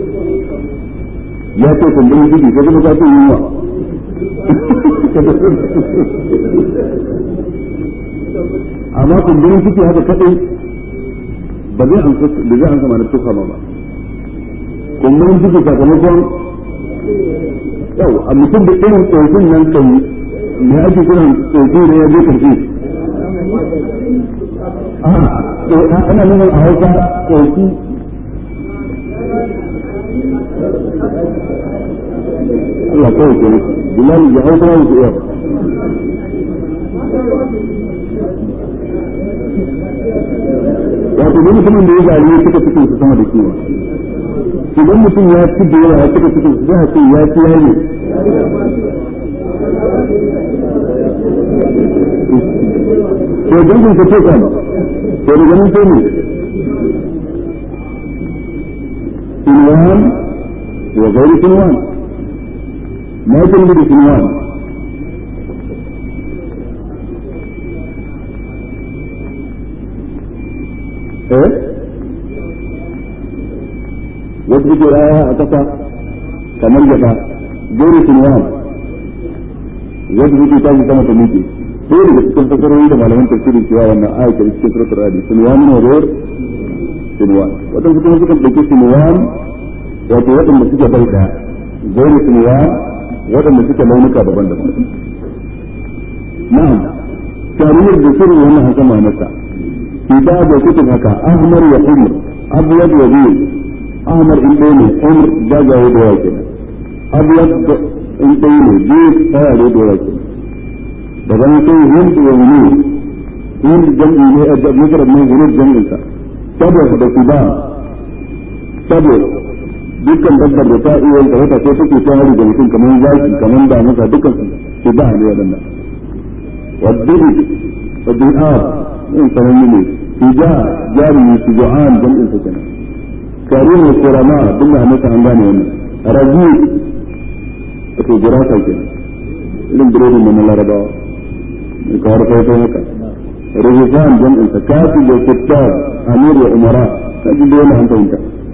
ya ce kun bin gidi ko kuma ka ce yunwa amma kun bin gidi haka kadai ba zai amsa da zai amsa mana tuka ba kumburin ciki sakamakon yau a mutum da irin tsofin nan kai me ake kiran tsofi da ya je karfi a ana nufin a hausa tsofi Allah kawai ke bilal ya hausa ya iya wato duk mutumin da ya zari ya cika cikin su sama da kiwa idan mutum ya ci da yawa ya cika cikin su za a ce ya ci yayi to dan kun ce kan to daga nan sai ne sinwan wa gairi sinwan ma yake da sinwan eh wasu suke raya a kasa kamar gaba gori sinwan wasu suke tashi sama ta miƙe sai daga cikin fasarori da malaman tafsirin cewa wannan aya ke cikin suratul radi sinwan ne gor sinwan wadansu kuma suka dauki sinwan wato waɗanda suke bai daya gori sinwan waɗanda suke launuka daban-daban na'am tarihin da sirrin wannan haka ma'anarsa kitab da kutub haka ahmar wa umar abyad wa biyu ahmar in ɗaya ne umar jagaye da yawa kenan abyad in ɗaya ne biyu tsayare da yawa kenan daga nan sai hind wa wuni hind jam'i ne a mujarrad ne wuni jam'in sa sabo da kuba sabo dukkan dabbar da ta iya yin wata ko take ta hari da mutum kamar zaki kamar da masa dukkan su ba ne wadannan والدري والدعاء من فهمني تجاه جاري شجعان جمع سكنة كريم الكرماء بالله متى عندنا هنا رجيب في دراسة كده إلين بريد من الله ربا الكار كيف هكا رجفان جمع سكاتي وكتاب أمير وأمراء تجد ولا أنت أنت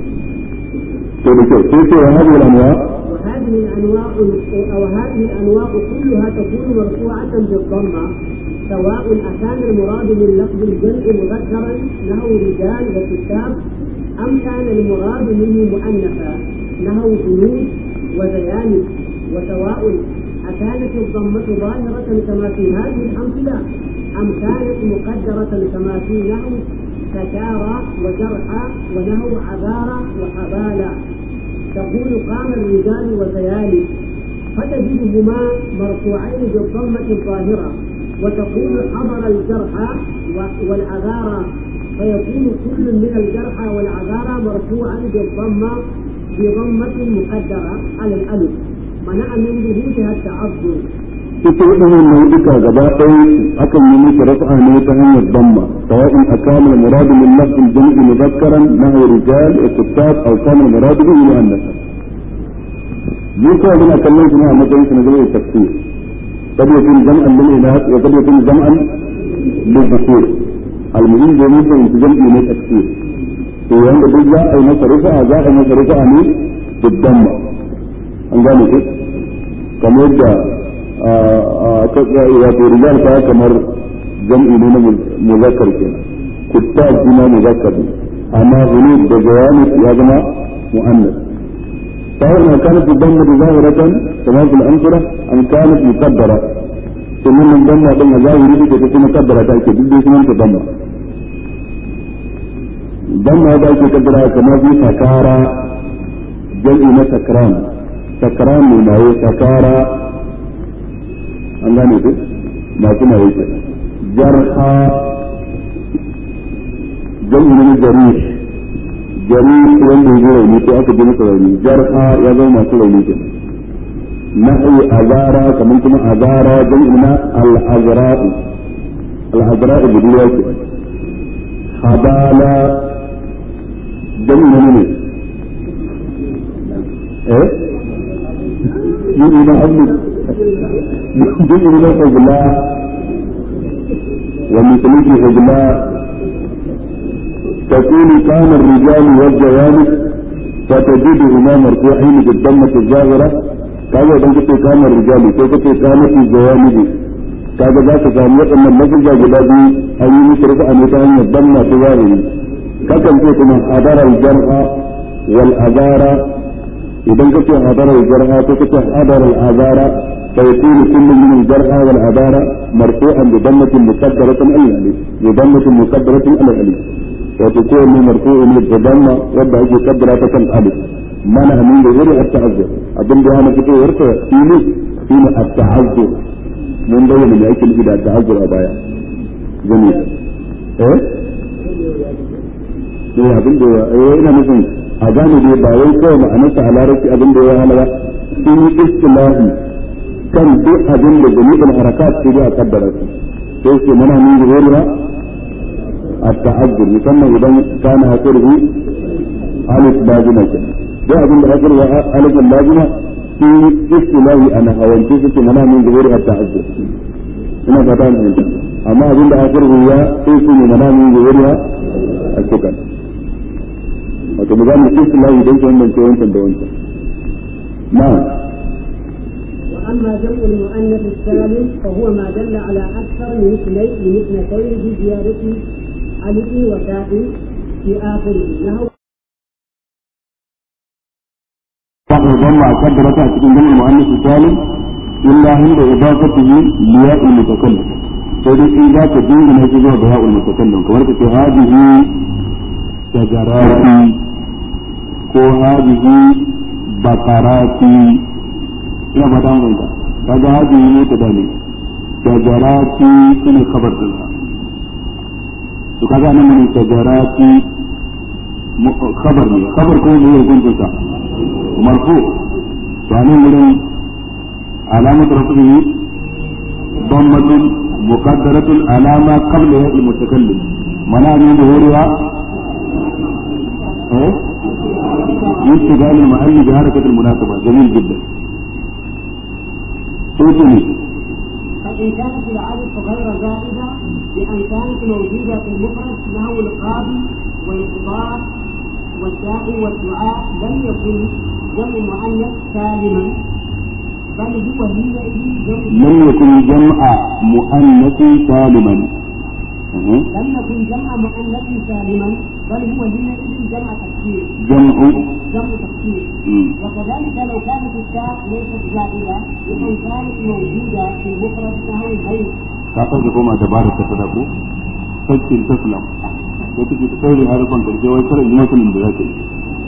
كيف كيف هذه الأنواع وهذه الانواع او هذه الانواع كلها تكون مرفوعه بالضمه سواء اكان المراد من لفظ الجمع مذكرا له رجال وكتاب ام كان المراد منه مؤنثا له جنود وزيانب وسواء أكانت الضمة ظاهرة كما في هذه الأمثلة أم كانت مقدرة كما في نحو سكارى وجرحى ونحو عذارى وحبالى تقول قام الرجال وزيالي فتجدهما مرفوعين بالضمة الظاهرة وتقول حضر الجرحى والعذارى فيكون كل من الجرحى والعذارى مرفوعا بالضمة بضمة مقدرة على الألف منع من ظهورها التعذر ita waɗannan nau'uka gaba ɗaya akan yi musu rafa ne ta hanyar damma sawa'in akama al-murad min lafz al-jam'i mudhakkaran nahu rijal wa kittab aw kana al-murad bihi muannas ni ko muna kallon shi ne a matsayin shi na zama tafsir kad yakun jam'an lil inath wa kad yakun jam'an lil dhukur al-muhim da mun fahimci jam'i ne tafsir to wanda duk za a yi masa rufa za a yi masa rufa ne da damma an gane ko kamar yadda wato rijal ta kamar jam'i ne na muzakkar kenan kuttab kuma muzakkar ne amma hulud da jawami ya zama mu'annas سواء ما كانت الضمة ظاهرة كما في الأمثلة أم كانت مقدرة ثم من ضمة ضمة ظاهرة تكون مقدرة تأكيد بدي اسمها ضمة ضمة هذا مقدرة كما في سكارى جمع سكران سكران من هو سكارى an gane ku masu na yake jarha jami'in na jari jari wanda ya rauni ko aka ji masa rauni jarha ya zama masu rauni ke nahi azara kamar kuma azara jami'in na al-azra'u al-azra'u budurwa ke habala jami'in ne eh yi na hannu جزء من الحجلاء ومثله حجلاء تكون كان الرجال والجوانب فتجدهما مرفوعين بالضمة الظاهرة كذا إذا كنت كان الرجال كيف كانت الجوانب كذا ذاك كان يقول من نفس جلابي أن يشرف أن يتهم الضمة الظاهرة كتم فيكم حضر الجرح والأذار إذا كنت حضر الجرح كنت حضر الأذار فيكون كل من الجرحى والعبارة مرفوعا بضمة مقدرة على الألف بضمة مقدرة على الألف وتكون مرفوع بضمة وضع قدرة الألف منع من غير التعذر أظن بها كتير ورثة فيني فيني التعذر من بين من يأكل إلى التعذر أبايا جميل إيه؟ إيه abin da ya ina nufin a gane dai ba wai kawai ma'anarsa a larabci abin da ya hana ba sun yi istilahi kan duk abin da jami'in harakat sai dai a kaddara su sai su mana min zuhuriya at-ta'azzur musamman idan kana hakuri alif bazina ke duk abin da hakuri wa alif bazina fi istilahi ana hawance suke mana min zuhuriya at-ta'azzur ina fata mun fahimta amma abin da hakuri ya sai su ne mana min zuhuriya at-sukan wato ba za mu istilahi don su bambance wancan da wancan na'am وأما جمع المؤنث السالم فهو ما دل على أكثر من اثنين من اثنتين بزيادة ألف وتاء في آخره له بعض الضم قدرت cikin جمع المؤنث السالم إلا عند إضافته لياء المتكلم فإذا إذا تدين ما يجوز بياء المتكلم كما في هذه شجرات ko هذه بقرات ina ba ta mun kaga hadi ne ta dane shajarati shine kabar din to kaga nan mun shajarati khabar ne khabar ko ne yake gungun sa marfu to anan gurin alamat rafihi ضمة مقدرة على ما قبلها المتكلم منع من ظهورها ايه يستدعي المحل بحركة المناسبة جميل جدا صوتني فإن كانت العدد غير زائدة بأن كانت موجودة في المفرد نحو القاضي والقضاء والداعي والدعاء لم يكن جمع مؤنث سالما بل هو حينئذ جمع لم يكن جمع مؤنث سالما أه. لم يكن جمع مؤنث سالما بل هو حينئذ جمع تكسير جمع جمع تكسير مم. وكذلك لو كانت التاء ليست زائدة بأن كانت موجودة في المفرد نحو البيت ka sake koma dabarar ta sadako sakkin taslam da take ta sauri harufan karshe wai kare yi mutumin da zaka yi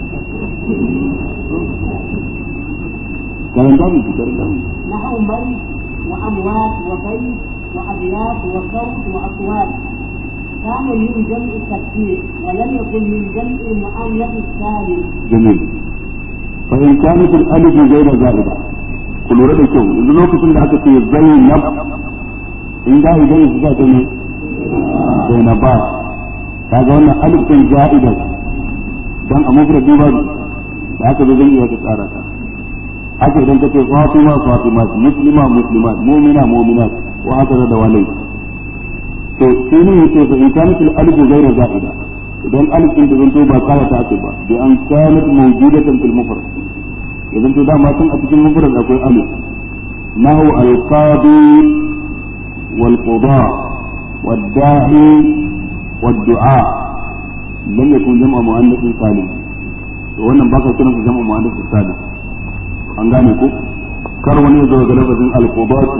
karanta mu karanta mu نحو ميت وأموات وبيت وأبيات وصوت وأصوات كان من جمع التكسير ولم يكن من جمع المؤنث السالم جميل فإن كانت الألف غير زائدة كل ورد كيو إذا لو كنت لك في زينب إن ده زي زائدة ne زينبات kaga wannan alif din za'ida dan a mufradi ba da haka zai iya ka tsara ta haka idan ka ce fatima fatimat muslima muslimat mu'mina mu'minat wa haka da walai to sai ne yace fa in kanat al alif ghayra za'ida idan alif din da zanto ba kara ta ake ba bi an kanat mawjudatan fil mufrad idan to dama tun a cikin mufrad akwai alif nahu al qadi wal qada wad da'i wad du'a lam yakun jam'a muannath salim to wannan baka kiran su jam'a muannath salim an gane ko kar wani ya zo ga lafazin al qadatu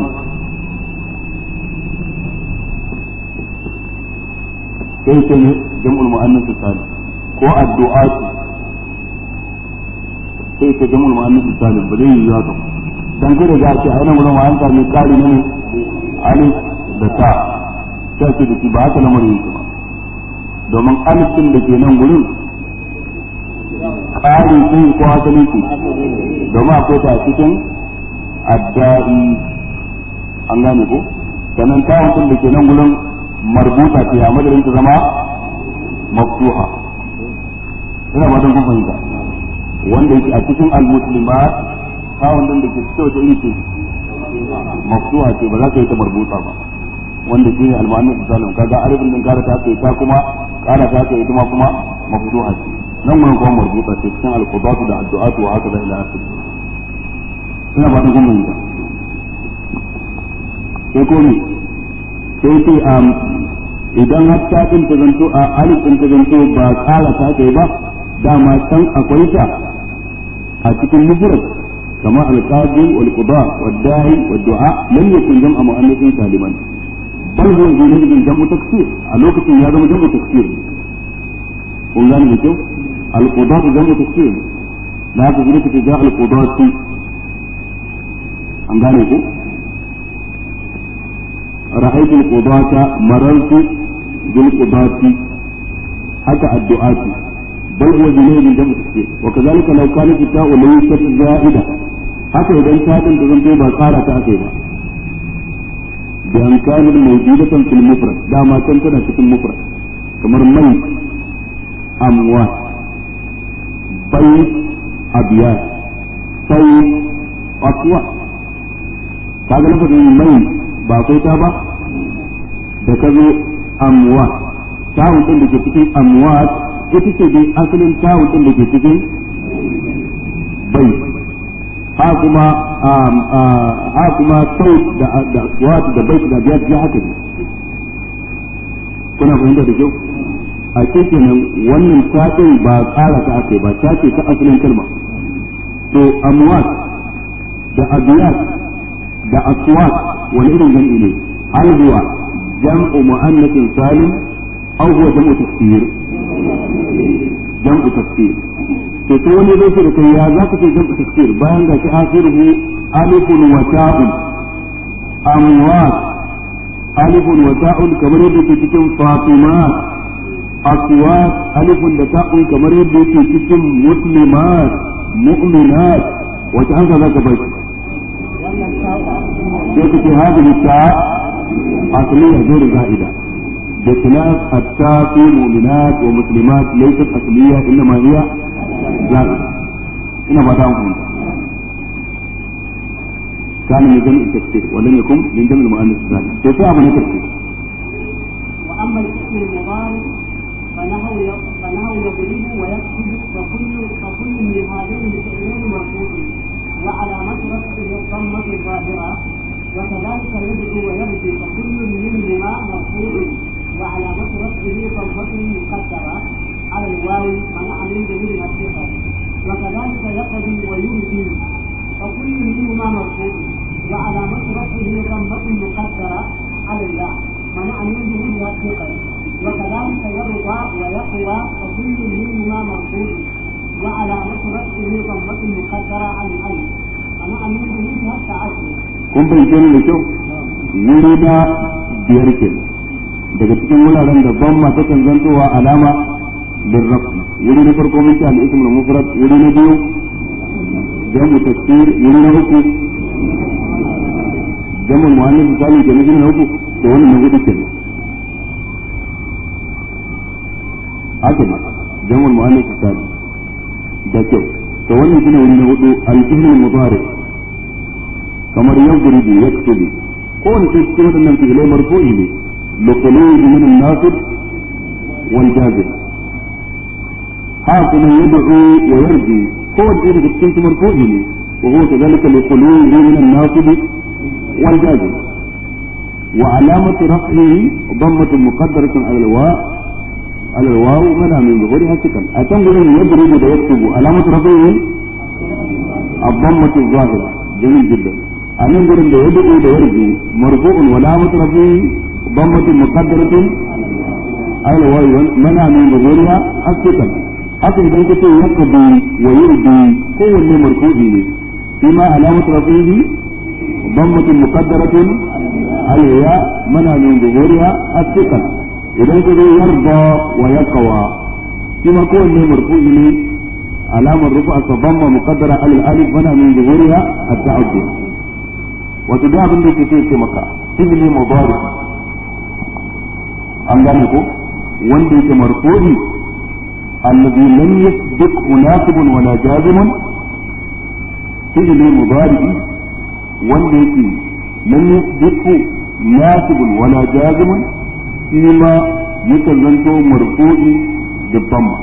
sai ce ne jam'ul mu'annas salim ko addu'atu sai ce jam'ul mu'annas salim ba zai yi haka dan kada ga ce ainihin wurin wa'an ta mai kari ne alif da ta sai ce da shi ba haka lamarin yake ba domin alif din da ke nan gurin ƙari ce ko asali ce domin akwai ta cikin adda'i an gane ko sannan tawon da ke nan gurin marbuta ce a madadin ta zama maftuha ina ba don kun fahimta wanda yake a cikin al-muslimat kawon din da ke cikin wata iri ce maftuha ce ba za ka yi ta marbuta ba wanda shi ne al-mu'annas salim kaga alifin din kara ta kai ta kuma kara ta kai ita ma kuma maftuha ce nan mun kuma marbuta ce cikin al-qudatu da addu'atu wa haka da ila akhir ina ba don kun fahimta sai ko ne sai ce idan har ta din ta zanto a alif din ta zanto ba kala ta kai ba dama san akwai ta a cikin mufrad kama alqadi wal qada wad da'i wad du'a lam yakun jam'a mu'annathin saliman bal huwa yuridu jam'u taksir a lokacin ya zama jam'u taksir kun gane da kyau al qada jam'u taksir na haka gudu take ga al qadati an gane ko رأيت القضاة مررت بالقضاة حتى الدعاة بل هو جميع من جمع التكفير وكذلك لو كانت التاء ليست زائدة حتى إذا انتهت تزنتي بقارة تأكيبا بأن كانت موجودة في المفرد لا ما كانت في المفرد كمر ميت أموات بيت أبيات صيف أصوات هذا لفظ ميت ba kai ta ba da ka zo amwat tawun din da ke cikin amwat ita ce dai asalin tawun din da ke cikin bai ha kuma ha kuma sau da da aswat da bai da biya ya haka ne kuna fahimta da kyau a cikin nan wannan tatin ba tsara ta ake ba ta ce ta asalin kalma to amwat da abiyat da aswat wani irin jam'i ne hal huwa jam'u mu'annatin salim aw huwa jam'u tafsir jam'u tafsir to to wani zai da kai ya zaka ce jam'u tafsir bayan ga shi akhiruhu alifun wa ta'un amwat alifun wa ta'un kamar yadda ke cikin fatimat aswat alifun da ta'un kamar yadda yake cikin muslimat mu'minat wata hanka zaka bai sai kace hadhihi ta asliya ghairu za'ida بخلاف التاء في مؤمنات ومسلمات ليست أصلية إنما هي زائدة إنما بعدها فهمت كان من جمع التفسير ولم يكن من جمع المؤنث الثاني كيف من التفسير واما الاسم المضارع فنحو فنحو يضرب ويكتب فكل فكل من هذين الفعلين مرفوع وعلامة رفعه الضمة الظاهرة وكذلك يدعو ويبكي فكل منهما مرفوع وعلامة رفعه ضمة مقدرة على الواو منع من ظهور الثقة وكذلك يقضي ويمضي فكل منهما مرفوع وعلامة رفعه ضمة مقدرة على الياء منع من ظهور الثقة وكذلك يرضى ويقوى فكل منهما مرفوع وعلامة رفعه ضمة مقدرة على الألف منع من ظهورها التعدي kun fahimce ni da kyau wuri na biyar ke daga cikin wuraren da ban ma takan zantowa alama bin rafi wuri na farko mun ce al-ism al-mufrad wuri na biyu jamu tafsir wuri na uku jamu muannas misali ke nufin na uku to wannan na hudu kenan haka ne jamu muannas misali da kyau to wannan shine wuri na hudu al-fi'l al-mudari kamar yadribu yaktubu ko wani sai cikin waɗannan fi'ilai marfu'i ne luqulubi min an-nasib wal jazib ha kuma yad'u wa yarji ko wani daga cikin su marfu'i ne wa huwa kadhalika luqulubi min an-nasib wal jazib wa alamatu raf'ihi dammatun muqaddaratun ala al-wa' على الواو منع من ظهورها سكن أتنظر يضرب ويكتب علامة رفعه الضمة الظاهرة جميل جدا a nan gurin da ya dubu da yarju marfu'un wala mutrafi dammatun muqaddaratun ala wa mana min zuhuriha asqatan haka idan kace yaqdi wa yurdi kowanne marfu'i ne shi ma alamatu rafihi dammatun muqaddaratun ala ya mana min zuhuriha asqatan idan kace yarda wa yaqwa shi ma kowanne marfu'i ne alamar rufa sabamma muqaddara ala alif mana min zuhuriha at-ta'addud wato da abin da yake so yake maka fi'li mudari an gane ko wanda yake marfu'i alladhi lam yasbiq munasibun wala jazimun fi'li mudari wanda yake lam yasbiq munasibun wala jazimun shi ma yakan zanto marfu'i da dhamma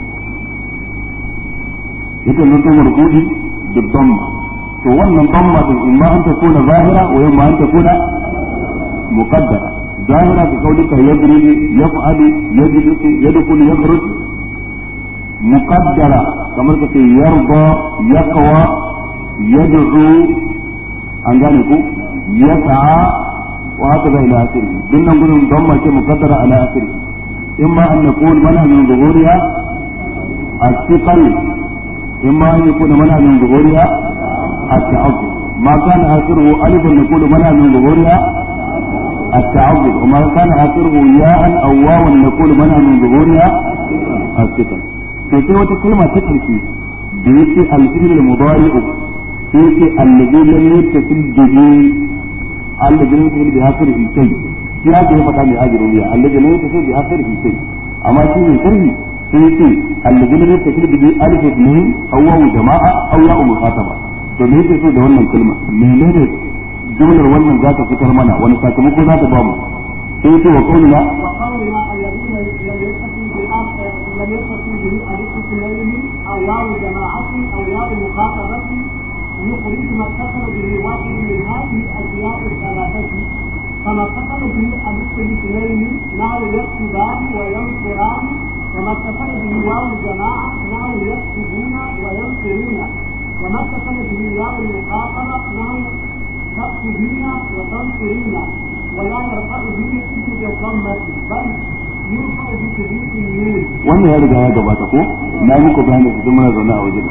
yakan zanto marfu'i da dhamma to wannan damma din imma an ta kuna zahira wa imma an ta kuna muqaddara zahira ka kaulika yadribu yaf'alu yajlisu yadkhulu yakhruj muqaddara kamar ka ce yarda yaqwa yad'u an gane ku yas'a wa haka da ila akhiri din nan gudun damma ce muqaddara ala akhiri imma an yakun mana min zuhuriha الثقل إما أن يكون منع من ظهورها التعظم ما كان آخره ألف نقول منع من ظهورها التعظم وما كان آخره ياء أو واوا نقول منع من ظهورها الثقل في وata kalma ta ƙarshe da yake alfi'il al-mudari'u sai yake allazi lam yattasil bihi allazi lam yattasil bi akhirihi shay shi haka ya faɗa mai ajrumiya allazi lam yattasil bi akhirihi shay amma shi ne sharhi sai yake allazi lam yattasil bihi alif ismihi aw wawu jama'a aw ya'u muqataba to me yake so da wannan kalma menene jumlar wannan za ta fitar mana wani sakamako za ta ba mu sai yake wa qawlina وقولنا الذين لم يتصل بالآخر لم يتصل به الاثنين او واو جماعة او واو مخاطبة يخرج ما اتصل به واحد من هذه الاشياء الثلاثة كما اتصل به الاسم الاثنين نحو يكتبان وينصران وما اتصل به واو الجماعة نحو يكتبون وينصرون وما اتصل به واو المخاطبة نحو تكتبين وتنصرين ولا يرفع به اسم الضمة بل يرفع بثبوت النون wannan ya riga ya gabata ko na muku bayani su muna zaune a wajen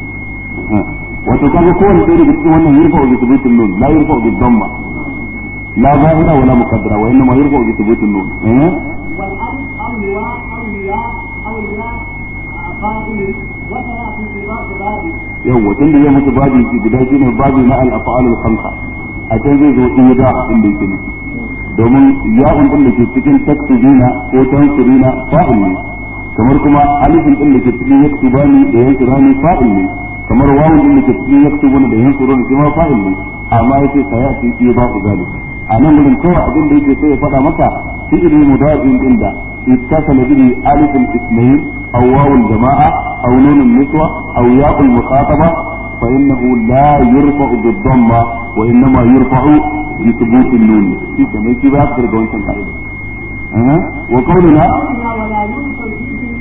wato kaga kowanne ɗaya daga cikin wannan yurfa bi thubutin nun la yurfa bi dhamma la zahira wala muqaddara wa inma yurfa bi thubutin nun eh والألف أو الواء أو الياء أو الياء فاعل وسيأتي في بعض بابه yawa tun da ya mutu babi shi guda shi ne babi na al-af'al al-khamsa a can zai zo in da inda yake nufi domin ya'un din da ke cikin taktubina ko tansurina fa'il ne kamar kuma alifin din da ke cikin yaktubani da yansurani fa'il ne kamar wawun din da ke cikin yaktubuna da yansuruna shi ma fa'il ne amma yace sayati iya ba ku zalik a nan gurin kawai abin da yake sai ya faɗa maka fi'il mudafin din da ittasala bihi alifin ismail aw wawul jama'a aw nunun niswa aw ya'ul muqataba فإنه لا يرفع بالضمة وإنما يرفع بثبوت النون في كما يجي بقى أكثر جوان القاعدة أه؟ وقولنا قولنا ولا ينصر فيه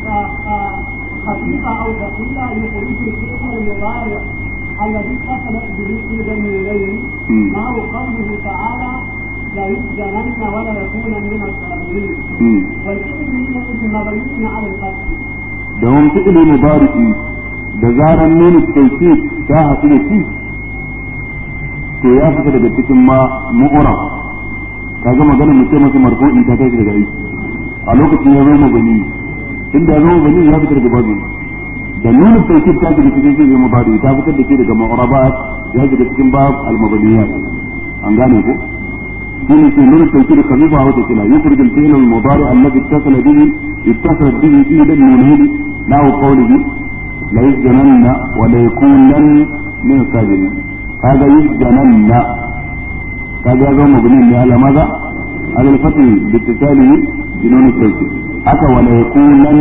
خفيفة أو ثقيلة يخرج الفعل المضارع الذي اتصلت به إلى النونين مم. ما هو قوله تعالى لا يسجنن ولا يكون من الصابرين مم. والفعل من مبني على الفتح domin fi'ili mubariki da zaran nuna tauki ta haɗu da shi to ya fita daga cikin ma mu'ura kaga magana mu ce masa marfu'i ta tashi daga aiki a lokacin ya zama gani inda ya zama gani ya fita daga babu da nuna tauki ta shiga cikin fi'ili mubariki ta fitar da shi daga mu'urabat ya shiga cikin bab al-mabaniyat an gane ko من في من التوكيد خفيفة أو ثقيلة يخرج الفعل المضارع الذي اتصل به اتصل به إلى النونين نحو قوله لا يسجنن ولا يكونن من الساجدين هذا يسجنن هذا هذا مبني على ماذا؟ على الفتح باتصاله بنون التوكيد حتى ولا يكونن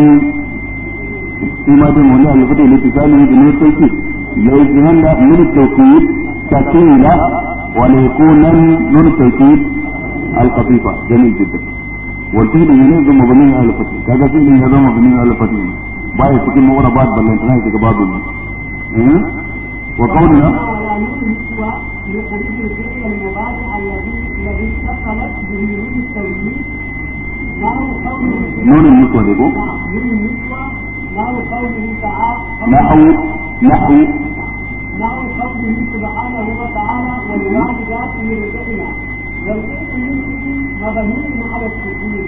فيما دون هنا على الفتح باتصاله بنون التوكيد لا يسجنن من التوكيد ثقيلة ولا يكونن نون التوكيد الخفيفة جميل جدا والفعل ينزل مبني على الفتح كذا فعل ينزل مبني على الفتح باي cikin mawarabat ballantana daga babu ne وقولنا ولا نون سوى يخرج الفعل المضارع الذي الذي اتصلت به نون التوكيد ما هو قوله نون النسوة دي ko نون النسوة ما هو قوله تعالى نحو نحو نحو قوله سبحانه وتعالى والوالدات يرزقن والفعل مبني على السكون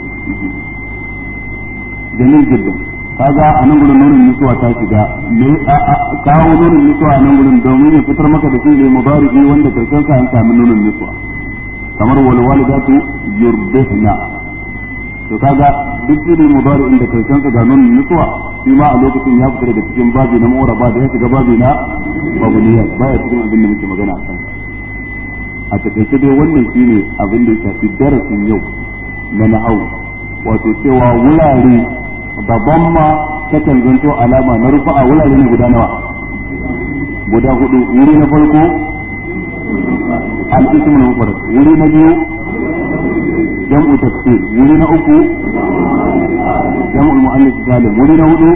jamil jiddan kaga a nan gurin nunin nisuwa ta shiga me a- a- kawo nunin nisuwa a nan gurin domin ya fitar maka da fi'ili mudari'i wanda karshen sa an sami nunin nisuwa kamar wal walidatu yurdihna to kaga duk fi'ili mudari'in da karshen sa ga nunin nisuwa shi ma a lokacin ya fita daga cikin babi na mu'raba da ya shiga babi na babuniya baya cikin abin da muke magana a kansa a takaice dai wannan shine abin da ya shafi darasin yau na na'au wato cewa wurare daban ma takan zanto alama na rufa a wurare ne guda nawa guda hudu wuri na farko al-ism al-mufrad wuri na biyu jam'u taksir wuri na uku jam'u muannath salim wuri na hudu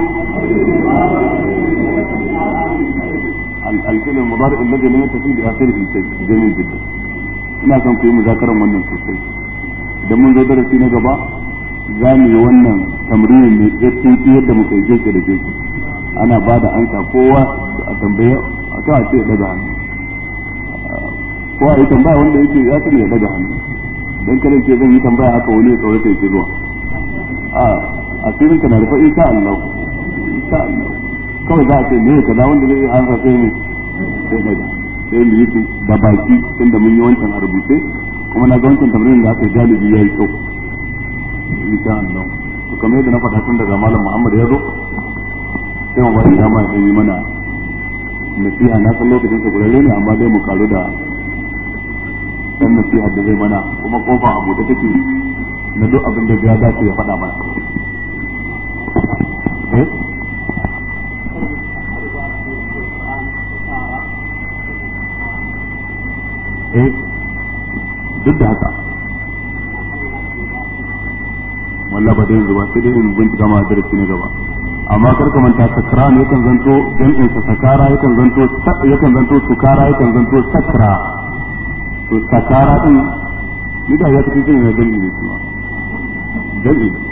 الفعل المضارع الذي لم يتصل بآخره شيء جميل جدا ina son ku yi muzakaran wannan sosai idan mun zo darasi na gaba za mu yi wannan tamrinin ne tsin yadda muka yi keke da keke ana ba da ansa kowa a tambaye a ta ce ya daga hannu ko a yi tambaya wanda yake ya sani ya daga hannu don kada ce zan yi tambaya haka wani ya tsorata ya ke zuwa a asirin ka na rufa insha Allah insha Allah kawai za a ce me kaza wanda zai ansa sai ne sai daga sai mu yi da baki tunda mun yi wancan a rubuce kuma na ga wancan tambayin da aka yi galibi ya yi kyau insha Allah to kamar yadda na faɗa tun daga malam Muhammad ya zo sai mu bari dama ya yi mana nasiha na san lokacin sa gurare ne amma dai mu karu da dan nasiha da zai mana kuma kofa a buɗe take na duk abin da ya dace ya faɗa mana eh eh duk da haka wallah ba da yanzu ba sai dai in bincika ma darasi na gaba amma kar ka manta sakran yakan zanto jam'in sa sakara yakan zanto yakan zanto sukara yakan zanto sakra to sakara din ni da ya tafi jin na jam'i ne kuma jam'i